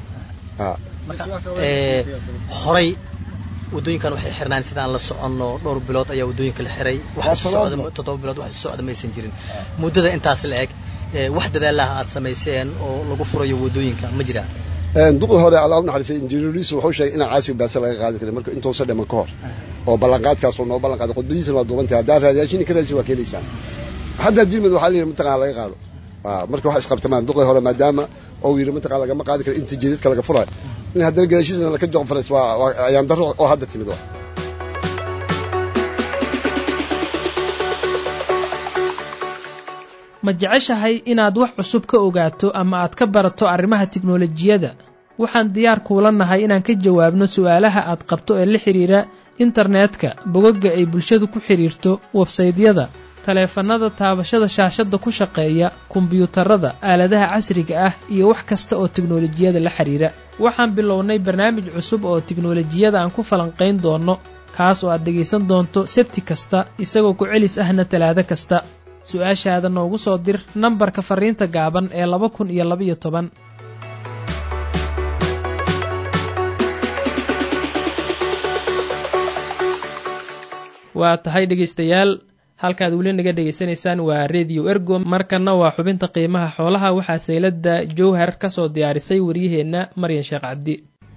horay waddooyinkan waxay xirnaan sidaan la soconno dhowr bilood ayaa waddooyinka la xiray toddoba bilood wax socda maysan jirin muddada intaas la eg wax dadaalaha aad samayseen oo lagu furayo waddooyinka ma jiraan duqi hore alla u naxariisay injineeriisu wuxuu sheegay inaan caasiga baase laga qaadi karin marka intuusan dhiman ka hor oo ballanqaadkaas uu noo ballan qaaday khudbadiisana waa duubantahay haddaa raadiyaashini ka raadisi waa keenaysaan haddaa dilmid waxaa la yidhi mataqana laga qaado marka wax isqabtamaan duqi hore maadaama oo yidhi mataqana lagama qaadi karo inta jeedadka laga furayo in haddana gadaashiisna laka joqon farays waa ayaan darro oo hadda timid waa ma jeceshahay inaad wax cusub ka ogaato ama aad ka barato arrimaha tiknolojiyadda waxaan diyaar kuula nahay inaan ka jawaabno su'aalaha aad qabto ee la xidhiira internetka bogagga ay bulshadu ku xidhiirto websaydyada taleefannada taabashada shaashadda ku shaqeeya kombiyuutarada aaladaha casriga ah iyo wax kasta oo tiknolojiyada la xidhiira waxaan bilownay barnaamij cusub oo tiknolojiyada aan ku falanqayn doonno kaas oo aad dhegaysan doonto sebti kasta isagoo ku celis ahna talaado kasta su-aashaada noogu soo dir nambarka farriinta gaaban ee laba kun iyo labaiyo toban waa tahay dhegaystayaal halkaad weli naga dhegaysanaysaan waa rediyo ergo markanna waa xubinta qiimaha xoolaha waxaa sayladda jowhar ka soo diyaarisay waryaheenna maryan sheekh cabdi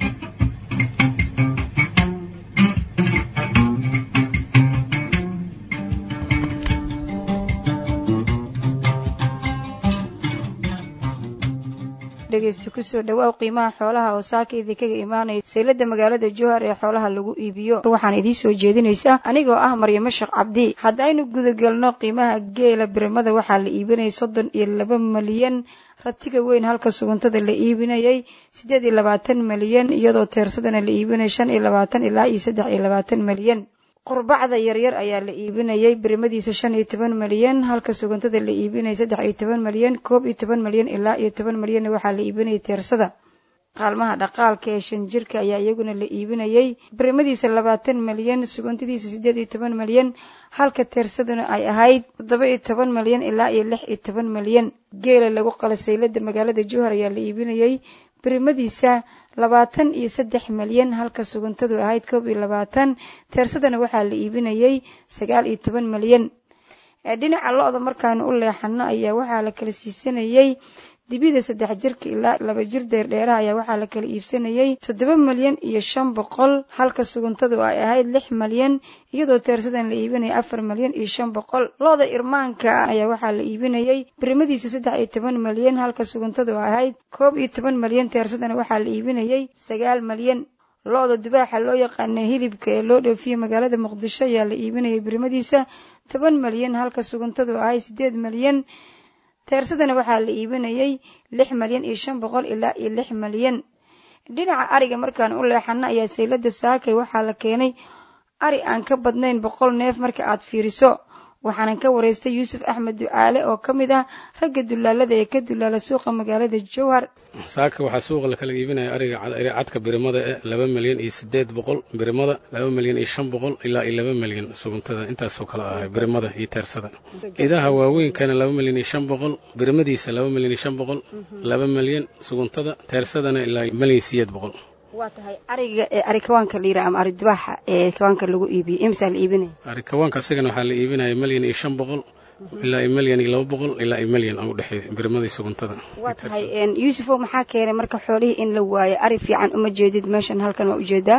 dhegeysta kusoo dhawaaw qiimaha xoolaha oo saaka idinkaga imaanaya saylada magaalada jowhar ee xoolaha lagu iibiyo waxaan idiin soo jeedinaysaa anigoo ah maryamo sheekh cabdi haddaynu gudagelno qiimaha geela birimada waxaa la iibinayay soddon iyo laba malyan ratiga weyn halka suguntada la iibinayay siddeed iyo labaatan malyan iyadoo teersadana la iibinayay shan iyo labaatan ilaa iyo saddex iyo labaatan malyan qurbacda yaryar ayaa la iibinayay birimadiisa shan iyo toban malyan halka sugantada la iibinayay saddex iyo toban malyan koob iyo toban malyan ilaa iyo toban malyanna waxaa la iibinayay teersada qaalmaha dhaqaalka ee shan jirka ayaa iyaguna la iibinayay birimadiisa labaatan malyan sugantadiisa siddeed iyo toban malyan halka teersaduna ay ahayd toddoba iyo toban malyan ilaa iyo lix iyo toban malyan geela lagu qala saylada magaalada jowhar ayaa la iibinayay birimadiisa labaatan iyo saddex malyan halka sugantadu ahayd koob iyo labaatan teersadana waxaa la iibinayay sagaal iyo toban malyan dhinaca lo-da markaanu u leexano ayaa waxaa la kala siisanayay dibida saddex jirka ilaa laba jir deerdheeraha ayaa waxaa la kala iibsanayay toddoba malyan iyo shan boqol halka sugantadu ay ahayd lix malyan iyadoo teersadan la iibinaya afar malyan iyo shan boqol lo-da irmaanka ayaa waxaa la iibinayay birimadiisa saddex iyo toban malyan halka sugantadu ay ahayd koob iyo toban malyan teersadana waxaa la iibinayay sagaal malyan lo-da dubaaxa loo yaqaana hilibka ee loo dhoofiye magaalada muqdisho ayaa la iibinayay birimadiisa toban malyan halka sugantadu ahayd siddeed malyan teersadana waxaa la iibinayay lix malyan iyo shan boqol ilaa iyo lix malyan dhinaca ariga markaan u leexano ayaa saylada saakay waxaa la keenay ari aan ka badnayn boqol neef marka aad fiiriso waxaanan ka waraystay yuusuf axmed ducaale oo ka mid ah ragga dulaalada ee ka dulaala suuqa magaalada jowhar saaka waxaa suuqa lakala iibinaya ariga cadka birimada e laba milyan iyo sideed boqol birimada laba milyan iyo shan boqol ilaa iyo laba milyan suguntada intaasoo kale ahay birimada iyo teersada idaha waaweynkana laba milyan iyo shan boqol birimadiisa laba milyan iyo shan boqol laba milyan suguntada teersadana ilaa milyan sideed boqol waa tahay ariga ee ari kawaanka la yidhaha ama ari dubaaxa ee kawaanka lagu iibiyo imsaa la iibinaya ari kawaanka asagana waxaa la iibinaya milyan iyo shan boqol ilaa iyo milyan iyo laba boqol ilaa iyo milyan aan u dhexeeyo birimadii suguntada waa tahay yuusufow maxaa keenay marka xoolihii in la waayo ari fiican uma jeedid meeshan halkan waa ujeedaa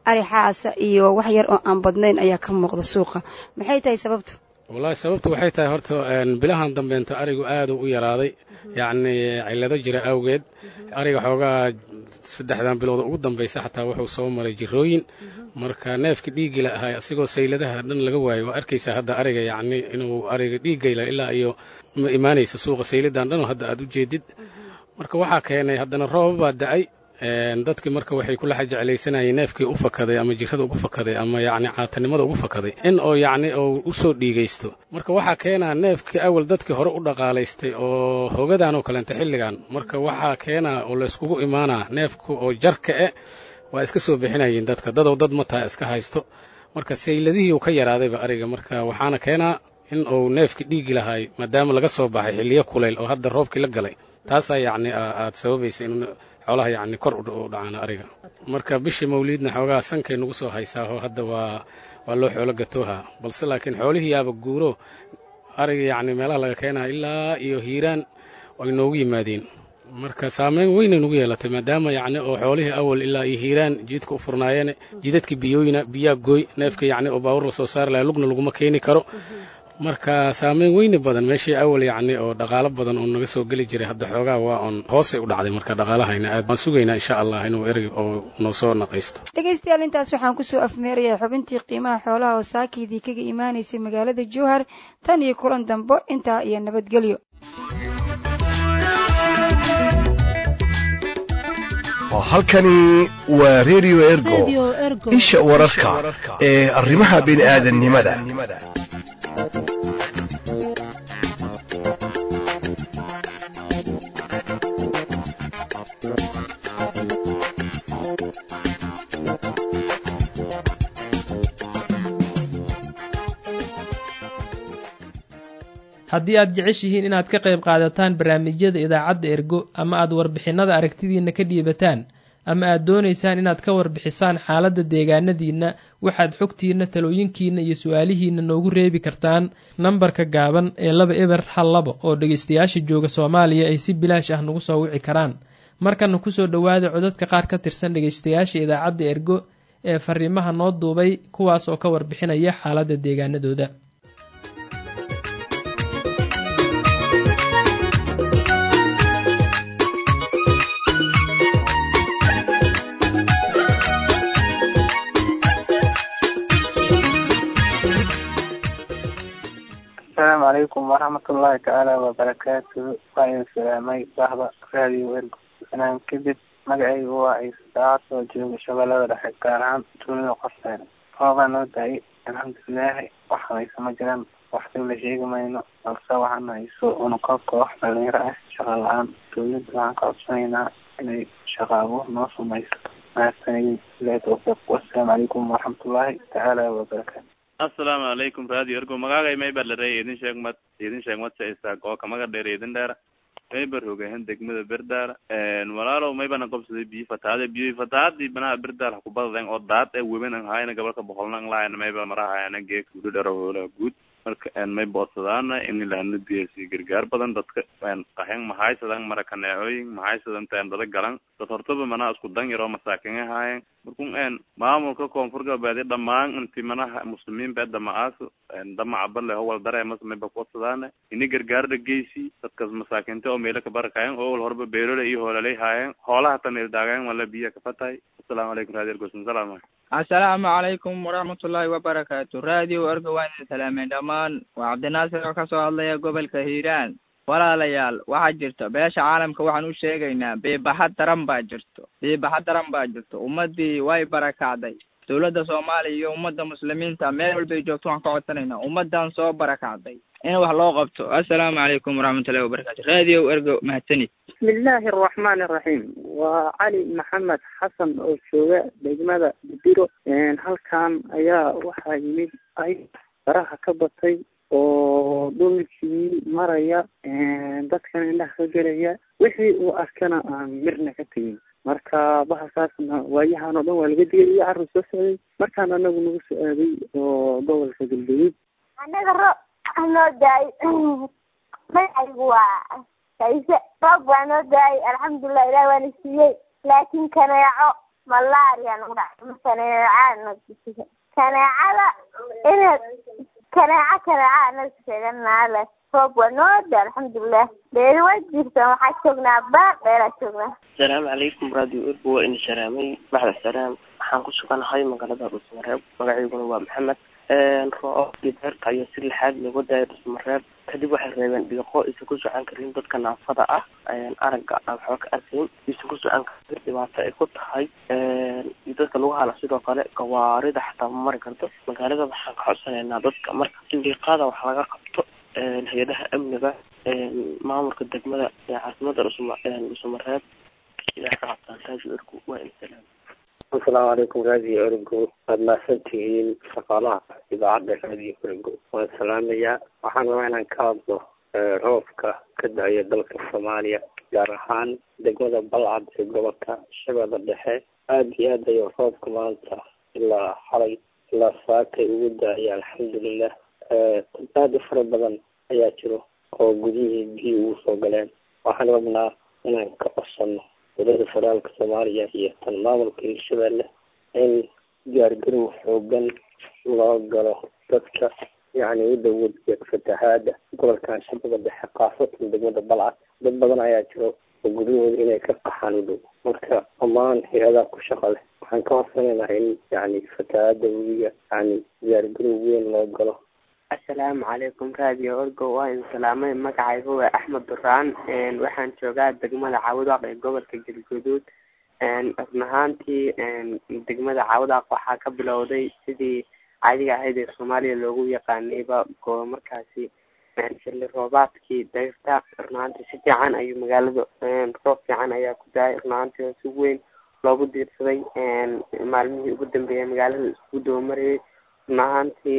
ari xaasa iyo wax yar oo aan badnayn ayaa ka muuqda suuqa maxay tahay sababtu wallaahi sababtu waxay tahay horta bilahan dambeenta arigu aadu u yaraaday yacni cillado jira awgeed ariga xoogaa saddexdan bilood ugu dambaysa xataa wuxuu soo maray jirooyin marka neefka dhiigila ahaa asigoo sayladaha dhan laga waayo waa arkaysaa hadda ariga yacni inuu ariga dhiiggayla ilaa iyo ma imaanaysa suuqa sayladan dhan oo hadda aad u jeedid marka waxaa keenay haddana rooba baa da'ay dadkii marka waxay kula jeclaysanayeen neefkii u fakaday ama jirada ugu fakaday ama yacni caatanimada ugu fakaday in oo yacni uu u soo dhiigaysto marka waxaa keenaa neefkii awal dadkii hore u dhaqaalaystay oo hogadan oo kaleenta xilligan marka waxaa keenaa oo layskugu imaanaa neefku oo jarka e waa iska soo bixinayeen dadka dadow dad mataa iska haysto marka sayladihii uu ka yaraadayba ariga marka waxaana keenaa in uu neefkii dhiigi lahaay maadaama laga soo baxay xilliyo kulayl oo hadda roobkii la galay taasaa yacni aad sababaysa in xoolaha yacni kor u dhacaan ariga marka bishii mawliidna xoogaa sankay nagu soo haysaaho hadda waa waa loo xoolo gatooha balse laakiin xoolihii yaaba guuro ariga yacni meelaha laga keenaa ilaa iyo hiiraan ay noogu yimaadeen marka saameyn weynay nagu yeelatay maadaama yacni oo xoolihii awal ilaa iyo hiiraan jidka u furnaayeen jidadkii biyooyina biyaa gooy neefka yacni oo baawur la soo saari lahaa lugna laguma keeni karo marka saameyn weyni badan meeshii awal yacni oo dhaqaalo badan oo naga soo geli jiray hadda xoogaa waa on hoosay u dhacday marka dhaqaalahayna aad waan sugaynaa insha allah inuu erey oo noo soo naqaysto dhegaystayaal intaas waxaan kusoo afmeerayaa xubintii qiimaha xoolaha oo saakiidii kaga imaanaysay magaalada jowhar tan iyo kulan dambo intaa iyo nabadgelyo halkani waa redio ergo isha wararka ee arrimaha bini'aadannimada haddii aad jeceshihiin inaad ka qayb qaadataan barnaamijyada idaacadda ergo ama aad warbixinnada aragtidiinna ka dhiibataan ama aad doonaysaan inaad ka warbixisaan xaaladda deegaanadiinna waxaad xogtiinna talooyinkiinna iyo su-aalihiinna noogu reebi kartaan nambarka gaaban ee laba eber hal labo oo dhegaystayaasha jooga soomaaliya ay si bilaash ah nagu soo wici karaan markana kusoo dhowaada codadka qaar ka tirsan dhegaystayaasha idaacadda ergo ee fariimaha noo duubay kuwaas oo ka warbixinaya xaaladda deegaanadooda asalaamu calaykum waraxmatullaahi tacaala wabarakaatuhu waa idin salaamay bahda raadiyo ergo sanaan kadib magacaygu waa ciise saacad oo jooga shabeellada dhexe gaar ahaan tuulada qorseere roobaa noo da-ay alxamdulilaahi wax hayso ma jiraan waxdib la sheegi mayno balse waxaan hayso unuka koox dhalinyaro ah shaqa la-aan dowladda waxaan ka codsanaynaa inay shaqa abuur noo samayso mahadsanidin ilahi tawfiiq wasalaamu calaykum waraxmatullaahi tacaala wabarakaatu asalaamu calaykum radio ergo magaagay maybar larey idin sheeg mad idin sheeg mad saisaag oo kamaga dheer idin dheera maybar hogahan degmada berdaara walaalow maybana qobsaday biyo fatahaade biyo fatahaadii banaha berdaar hakubadaden oo daad e weban an hayna gobolka boqolna lahayn mayba marahayana geek gudo dhero hoola guud marka may boodsadaana in lahana biyasi gargaar badan dadka qaxen mahaysadan mara kaneecooyin mahaysadan teendada galan dad hortaba manaha isku dan yaroo masaakin ahaayen markun en maamulka koonfur galbeed dhamaan inti manaha muslimiin bee dama-aas damaca bale howal dareemas mayba kuwadsadaana ini gargaarda geysi dadkas masaakinta oo meelo kabarakayen oo wal horba beelole iyo hoolalay haayeen hoolaha tanil daagayen wala biya kafatahay asalaamu calaykum radio ergosan salaam assalaamu calaykum waraxmatullaahi wabarakaatu radio ergo waan idin salaameen dhammaan waa cabdinaasir oo kasoo hadlaya gobolka hiiraan walaalayaal waxaa jirta beesha caalamka waxaan u sheegaynaa biibaxa daran baa jirto biibaxa daran baa jirto ummadii way barakacday dowladda soomaaliya iyo ummadda muslimiinta meel walbay joogto waxaan ka codsanaynaa ummadan soo barakacday in wax loo qabto assalaamu calaykum waraxmatullahi wabarakatu radio ergo mahadsanid bismillaahi araxmaani araxiim waa cali maxamed xasan oo jooga degmada bidiro halkan ayaa waxaa yimid ay baraha ka batay oo dhulkii maraya dadkan indhaha ka gelaya wixii uu arkana aan mirna ka tegin marka bahasaasna waayahan oo dhan waa laga digay iyo carur soo socday markaan anagu nagu soo aaday oo gobolka galgaduud anaga roob noo daay magacaygu waa kaise roob waa noo daayay alxamdulilah ilaah waana siiyey laakiin kaneeco malaria nagu dhacay ma kaneecaa kaneecada ina kaneeca kaneeca anaga sheeganaa leh roob waa noo da alxamdulilah beeri way jirta waxaa joognaa baar dheeraa joognaa asalaamu calaykum radio urbu waa ini salaamay baxda salaam waxaan ku suganahay magaalada dhusmareeb magacayguna waa maxamed rooobkii deerta ayaa si lixaad looga daayay dhusmareeb kadib waxay reebeen dhiiqo aysan ku socon karin dadka naafada ah aragga aan waxba ka arkayn aysan ku socon karin dhibaato ay ku tahay iyo dadka lagu hala sidoo kale gawaarida xataa ma mari karto magaalada waxaan ka codsanaynaa dadka marka in dhiiqada wax laga qabto hay-adaha amniga maamulka degmada ee caasimada dhusma dhusmareeb ilaa ka qabtaan radio ergu waa insalaam asalaamu calaykum radio ergo waad mahadsantihiin shaqaalaha idaacadda radio ergo waan salaamayaa waxaan rabaa inaan ka hadlo roobka ka da-aya dalka soomaaliya gaar ahaan degmada balcad ee gobolka shabeella dhexe aada iyo aad ayuu roobka maanta ilaa xalay ilaa saakay ugu da-aya alxamdulilah dad aada u fara badan ayaa jiro oo gudihii biyo ugu soo galeen waxaan rabnaa inaan ka codsano dowladda federaalka soomaaliya iyo tan maamulka hirshabeelle in diyaargarow xoogan loo galo dadka yacni u dhow wadiga fatahaada gobolkan shabeella dhexe khaasatan degmada balcad dad badan ayaa jiro oo guryahooda inay ka qaxaan u dhow marka dhammaan hay-adaha ku shaqa leh waxaan ka horsanaynaa in yacni fatahaada wadiga yacni diyaargarow weyn loo galo asalaamu calaykum radio orgo waa idin salaamay magacayga waa axmed duraan waxaan joogaa degmada caawadaaq ee gobolka galguduud run ahaantii degmada caawadaaq waxaa ka bilowday sidii caadiga ahayd ee soomaaliya loogu yaqaanayba go markaasi xilli roobaadkii dayrta run ahaantii si fiican ayuu magaalada roob fiican ayaa ku daayay run ahaantii oo si weyn loogu diirsaday maalmihii ugu dambeeyay magaalada isku doomarayay run ahaantii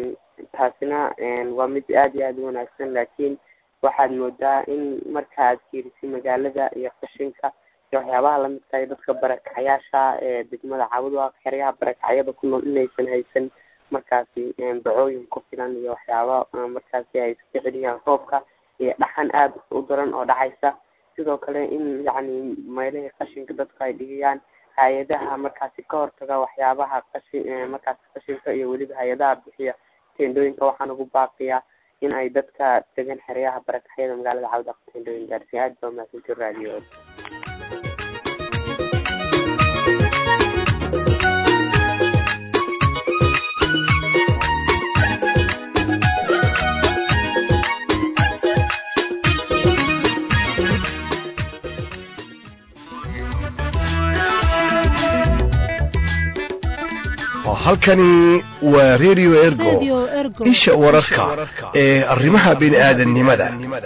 taasina waa mid aada iyo aada u wanaagsan laakiin waxaad moodaa in marka aad fiirisay magaalada iyo qashinka iyo waxyaabaha lamidka iyo dadka barakacayaasha ee degmada caawadaaq xeryaha barakacyada ku nool inaysan haysan markaasi bacooyin ku filan iyo waxyaaba markaasi ay iska celiyaan roobka iyo dhaxan aada u daran oo dhacaysa sidoo kale in yacni meelihii qashinka dadku ay dhigayaan hay-adaha markaasi ka hortaga waxyaabaha qashi markaasi qashinka iyo weliba hay-adaha bixiya tendooyinka waxaan ugu baaqiyaa in ay dadka degan xeryaha barakaxyada magaalada cawdaq tendooyin gaarsiin aad baa mahadsanti radio halkani waa radio ergo isha wararka ee arrimaha bini'aadanimada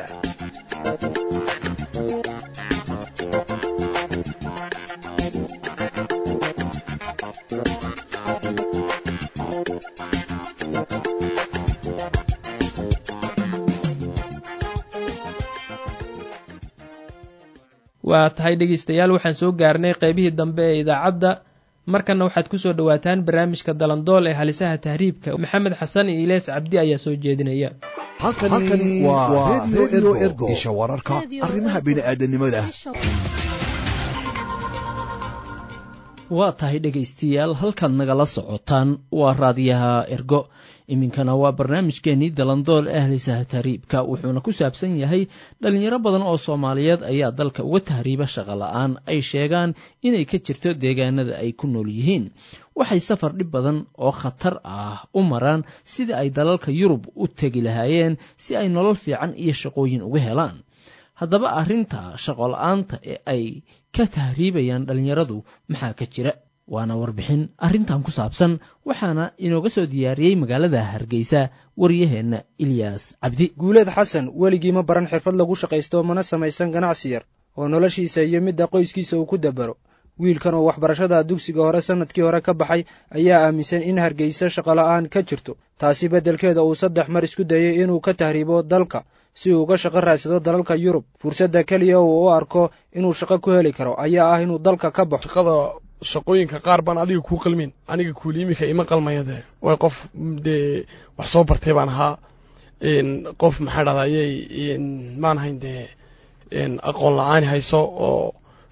waa tahay dhegaystayaal waxaan soo gaarnay qaybihii dambe ee idaacadda markanna waxaad ku soo dhowaataan barnaamijka dalandool ee halisaha tahriibka maxamed xasan iyo ilees cabdi ayaa soo jeedinaya halkani waa radio ergo isha wararka arrimaha bini'aadanimada waa tahay dhegaystayaal halkaad nagala socotaan waa raadiyaha ergo iminkana waa barnaamijkeenii dalandool ee halisaha tahriibka wuxuuna ku saabsan yahay dhalinyaro badan oo soomaaliyeed ayaa dalka uga tahriiba shaqo la-aan ay sheegaan inay ka jirto deegaanada ay ku nool yihiin waxay safar dhib badan oo khatar ah u maraan sidii ay dalalka yurub u tegi lahaayeen si ay nolol fiican iyo shaqooyin uga helaan haddaba arrinta shaqo la-aanta ee ay ka tahriibayaan dhalinyaradu maxaa ka jira waana warbixin arrintan ku saabsan waxaana inooga soo diyaariyey magaalada hargeysa waryaheenna ilyaas cabdi guuleed xasan weligii ma baran xirfad lagu shaqaysto mana samaysan ganacsi yar oo noloshiisa iyo midda qoyskiisa uu ku dabaro wiilkan oo waxbarashada dugsiga hore sannadkii hore ka baxay ayaa aaminsan in hargeysa shaqola'aan ka jirto taasi beddelkeeda uu saddex mar isku dayey inuu ka tahriibo dalka si uu uga shaqo raadsado dalalka yurub fursadda keliya uu u arko inuu shaqo ku heli karo ayaa ah inuu dalka ka baxo shaqooyinka qaar baan adiga kuu qalmin aniga kuuli imika ima qalmaya dee way qof dee wax soo bartay baan ahaa qof maxaa dhahda ayay maan hayn dee aqoon la-aan hayso oo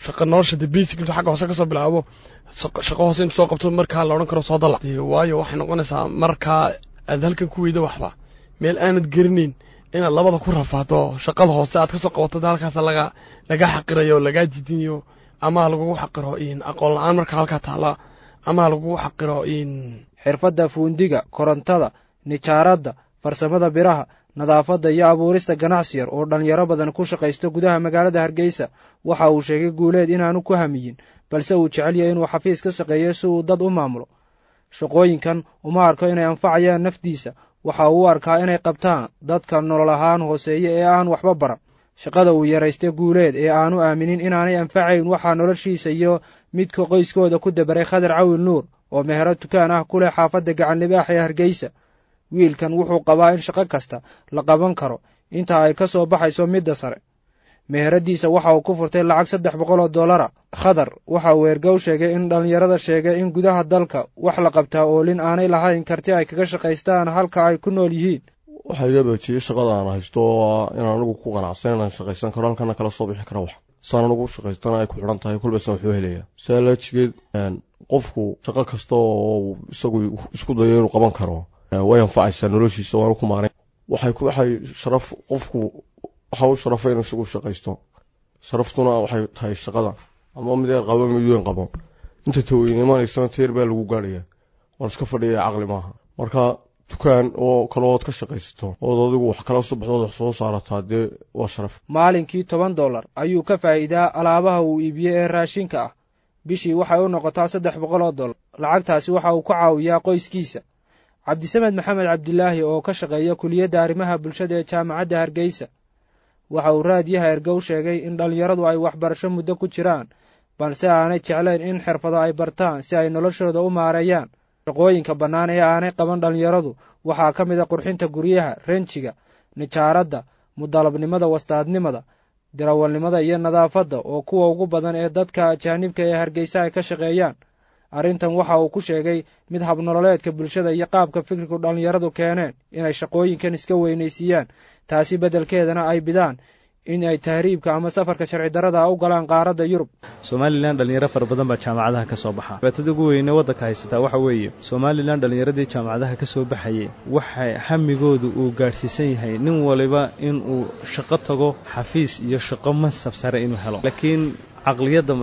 shaqa nolosha de basic intuu xagga hoose kasoo bilaabo shaqo hoose intuu soo qabto markaa la odhan karo soo dalac waayo waxay noqonaysaa markaa aad halkan ku weyda waxba meel aanad gerinayn inaad labada ku rafaado shaqada hoose aad kasoo qabato halkaas laga laga xaqirayo lagaa diidinayo ama lagugu xaqiro aqoon la-aan marka halkaa taala ama lagugu xaqiro xirfadda fuundiga korontada nijaaradda farsamada biraha nadaafadda iyo abuurista ganacsi yar oo dhallinyaro badan ku shaqaysto gudaha magaalada hargeysa waxa uu sheegay guuleed inaanu ku hamiyin balse uu jecel yahay inuu xafiis ka shaqeeyo si uu dad u maamulo shaqooyinkan uma arko inay anfacayaan nafdiisa waxa uu u arkaa inay qabtaan dadka nolol ahaan hooseeya ee aan waxba baran shaqada uu yaraystay guuleed ee aanu aaminin inaanay anfacayn waxaa noloshiisa iyo midka qoyskooda ku dabaray khadar cawil nuur oo mehero dukaan ah ku leh xaafadda gacanlibaax ee hargeysa wiilkan wuxuu qabaa in shaqo kasta la qaban karo inta ay ka soo baxayso midda sare meheradiisa waxa uu ku furtay lacag saddex boqol oo dollara khadar waxa uu ergow sheegay in dhallinyarada sheegay in gudaha dalka wax la qabtaa oolin aanay lahayn karti ay kaga shaqaystaan halka ay ku nool yihiin waxaa iga baajiyey shaqada aan haysto oo inaan anigu ku qanacsan inaan shaqaysan karo halkana kala soo bixi kara wax saan anigu shaqaystana ay ku xidhan tahay kulbaysan wuxuu helayaa saalaajigeed qofku shaqo kasta oo isagu isku dayo inuu qaban karo way anfacaysaa noloshiisa waanu ku maarayn waxay waxay sharaf qofku waxa u sharafa inuu isagu shaqaysto sharaftuna waxay tahay shaqada ama mid yar qabo mid weyn qabo inta taweyne imanaysana teer baa lagu gaadhaya waan iska fadhiya caqli maaha marka dukaan oo kale ood ka shaqaysato ood adigu wax kala soo baxdood wax soo saarataa dee waa sharaf maalinkii toban dollar ayuu ka faa'iidaa alaabaha uu iibiyey ee raashinka ah bishii waxay u noqotaa saddex boqol oo dollar lacagtaasi waxa uu ku caawiyaa qoyskiisa cabdisamed maxamed cabdilaahi oo ka shaqeeya kuliyadda arrimaha bulshada ee jaamacadda hargeysa waxa uu raadiyaha ergow sheegay in dhallinyaradu ay waxbarasho muddo ku jiraan balse aanay jeclayn in xirfado ay bartaan si ay noloshooda u maareeyaan shaqooyinka bannaan ee aanay qaban dhallinyaradu waxaa ka mid a qurxinta guryaha renjiga nijaaradda mudalabnimada wastaadnimada dirawalnimada iyo nadaafadda oo kuwa ugu badan ee dadka ajaanibka ee hargeysa ay ka shaqeeyaan arrintan waxa uu ku sheegay mid habnololeedka bulshada iyo qaabka fikirku dhallinyaradu keeneen inay shaqooyinkan iska weynaysiiyaan taasi beddelkeedana ay bidaan in ay tahriibka ama safarka sharci darada u galaan qaaradda yurub somalilan dhalinyaro fara badan baa jaamacadaha ka soo baxa dhibaatada ugu weyne waddanka haysataa waxa weeye somalilan dhallinyaradii jaamacadaha ka soo baxayay waxa hamigoodu uu gaadhsiisan yahay nin waliba inuu shaqo tago xafiis iyo shaqo mansab sare inuu helo laakiin caqliyadda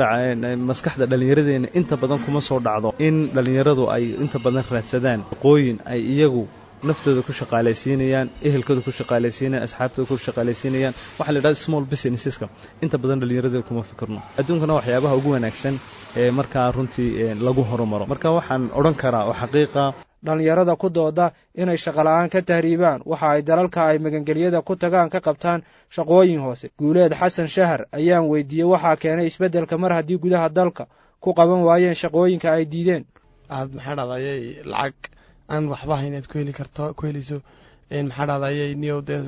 maskaxda dhallinyaradeena inta badan kuma soo dhacdo in dhallinyaradu ay inta badan raadsadaan shaqooyin ay iyagu naftooda ku shaqaalaysiinayaan ehelkooda ku shaqaalaysiinayaan asxaabtooda ku shaqaalaysiinayaan waxaa la yidhahda small businesseska inta badan dhallinyarada kuma fikirno adduunkana waxyaabaha ugu wanaagsan ee markaa runtii lagu horumaro marka waxaan odhan karaa oo xaqiiqa dhallinyarada ku dooda inay shaqola'aan ka tahriibaan waxa ay dalalka ay magangelyada ku tagaan ka qabtaan shaqooyin hoose guuleed xasan shahar ayaan weydiiyey waxaa keenay isbeddelka mar haddii gudaha dalka ku qaban waayeen shaqooyinka ay diideen aad maxaa dhadayay lacag aan waxba hayn aad ku heli karto ku helayso maxaa dhadayay niyow dee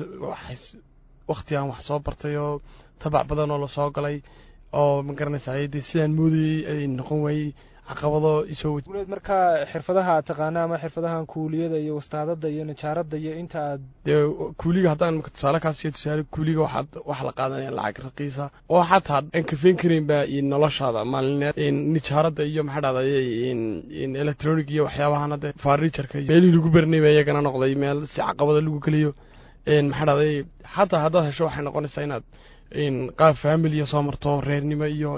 wakti aan wax soo bartay oo tabac badan oo lasoo galay oo ma garanaysaa dee sidaan moodayey ay noqon waayey caqabado isoo guuleed markaa xirfadaha aad taqaana ama xirfadahan kuuliyada iyo wastaadada iyo najaaradda iyo inta aad dee kuuliga haddaan marka tusaale kaas iyo tusaale kuuliga waxaad waxa la qaadanaya lacag raqiisa oo xataa aan kafeen karaynba noloshaada maalineed nijaaradda iyo maxaa dhahday electronic iyo waxyaabahan hadde farniturka iyo meelihii lagu bernay ba iyagana noqday meel si caqabada lagu geliyo maxaa dhahday xataa haddaad hesho waxay noqonaysaa inaad qaab familiya soo marto reernimo iyo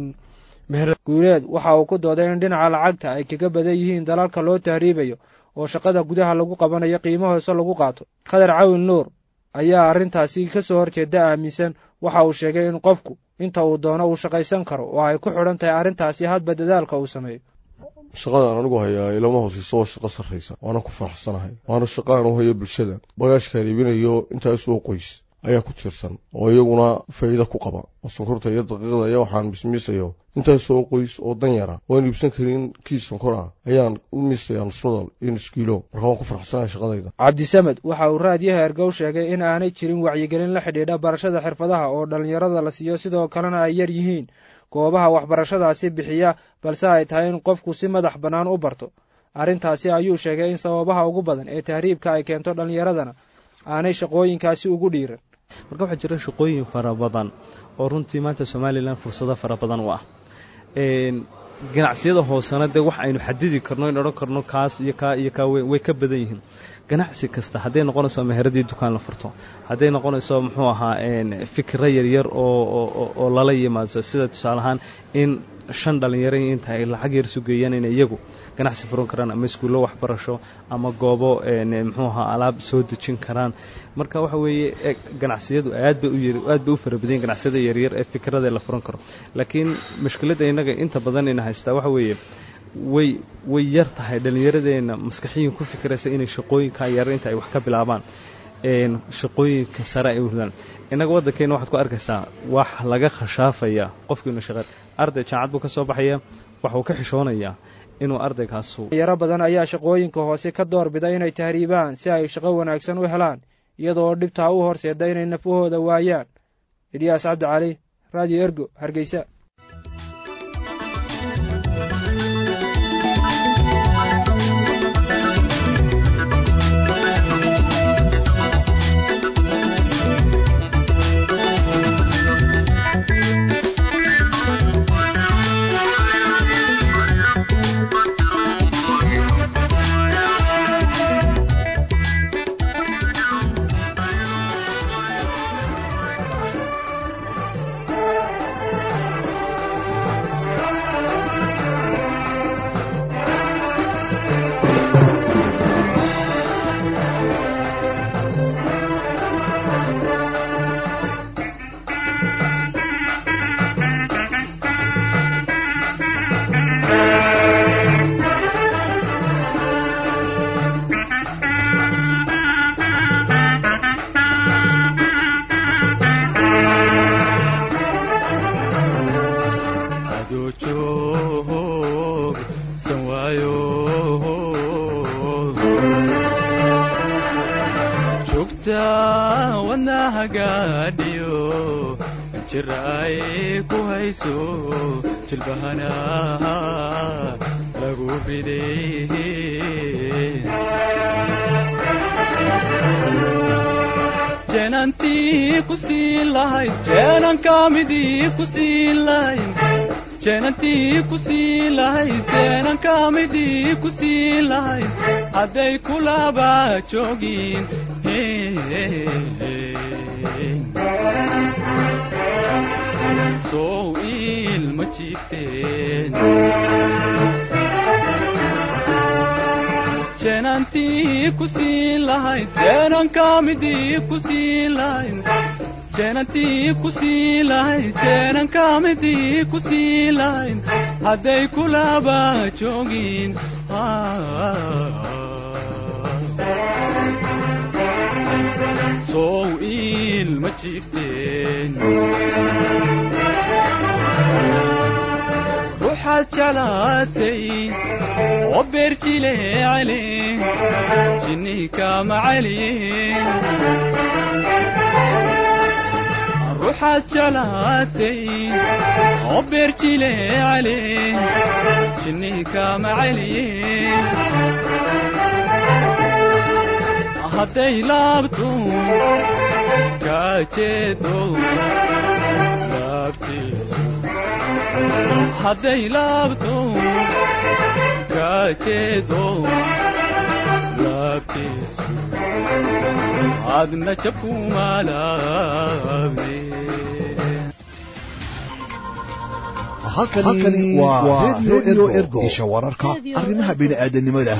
guuleed waxa uu ku dooday in dhinaca lacagta ay kaga badan yihiin dalalka loo tahriibayo oo shaqada gudaha lagu qabanayo qiimo hoose lagu qaato khadar cawin nuur ayaa arrintaasi ka soo horjeeda aaminsan waxa uu sheegay in qofku inta uu doono uu shaqaysan karo oo ay ku xidhan tahay arrintaasi hadba dadaalka uu sameeyo shaqadan anigu hayaa ilama hooseyso waa shaqo sarraysa waana ku faraxsanahay waana shaqo aan u hayo bulshada bagaashkaan iibinayo intaasoo qoys ayaa ku tiirsan oo iyaguna faa'iida ku qaba oo sonkorta iyo daqiiqda iyo waxaan mismiisayo intaasoo qoys oo dan yara waan iibsan karin kiis sonkor ah ayaan u miisayaa nusradal iyo nuskiilo marka waan ku faraxsanahay shaqadayda cabdisamed waxa uu raadiyaha ergow sheegay in aanay jirin wacyigelin la xidhiidha barashada xirfadaha oo dhallinyarada la siiyo sidoo kalena ay yar yihiin goobaha waxbarashadaasi bixiya balse ay tahay in qofku si madax bannaan u barto arrintaasi ayuu sheegay in sababaha ugu badan ee tahriibka ay keento dhallinyaradana aanay shaqooyinkaasi ugu dhiiran marka waxaa jira shaqooyin fara badan oo runtii maanta somalilan fursado fara badan u ah ganacsiyada hoosena dee wax aynu xadidi karno in odhan karno kaas iyo kaa iyo kaa way ka badan yihiin ganacsi kasta hadday noqonayso meheradii dukaan la furto hadday noqonayso muxuu ahaa fikra yaryar oo lala yimaado sida tusaale ahaan in shan dhalinyaro inta ay lacag yar sugeeyaan in iyagu ganacsi furan karaan ama iskuullo waxbarasho ama goobo muxuu ahaa alaab soo dejin karaan marka waxa weeye ganacsiyadu aad bay u aad bay u fara badan ganacsiyada yaryar ee fikrada la furan karo laakiin mushkiladda innaga inta badan ina haystaa waxa weeye way way yar tahay dhallinyaradeenna maskaxiyin ku fikiraysa inay shaqooyinka yar inta ay wax ka bilaabaan shaqooyinka sare ay urdaan innaga waddankeena waxaad ku arkaysaa wax laga khashaafaya qofkiinu shaqeyn arday jaamacad buu ka soo baxaya waxa uu ka xishoonayaa inuu ardaygaasu yaro badan ayaa shaqooyinka hoose ka doorbida inay tahriibaan si ay shaqo wanaagsan u helaan iyadoo dhibtaa u horseeda inay nafahooda waayaan idyaas cabdicali radio ergo hargeysa jeenantii ku sii lahayd jeenankamidii ku sii lahayd hadday kulaba joogin sow ilma jiibteen jeenantii ku sii lahayd jeenankamidii ku sii lahayd jeenantii ku sii lahayd jeenankamidii ku sii lahayd hadday kulaba joogin sow ilma jiifteen ruuxaad jeclaatay oo beerjile cali jinnii kama caliye ruuxaad jeclaatay oo beerjile cali jinnii kama caliye hadday laabto kaa jeedo laabtiisu hadday laabto kaa jeedo laabtiisu adna jabkuma laabne halkani waa redio ergo isha wararka arrimaha bini'aadanimada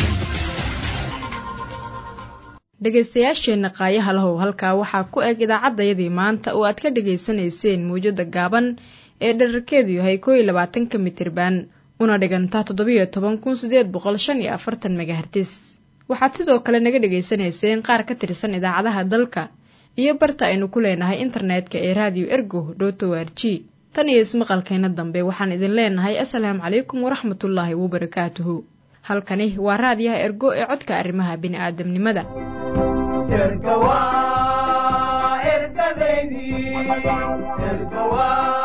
dhegaystayaasheenna qaayaha lahow halkaa waxaa ku eg idaacaddayadii maanta oo aad ka dhegaysanayseen mawjadda gaaban ee dherarkeedu yahay koo iyo labaatanka mitirban una dhigantaa toddobiyo toban kun sideed boqol shan iyo afartan megahertis waxaad sidoo kale naga dhegaysanayseen qaar ka tirsan idaacadaha dalka iyo barta aynu ku leenahay internetka ee raadiyo ergo dhoto r g tan iyo ismaqalkeena dambe waxaan idin leenahay asalaamu calaykum waraxmatullaahi wabarakaatuhu halkani waa raadiyaha ergo ee codka arrimaha bini'aadamnimada ergawa ergadeydii ergawa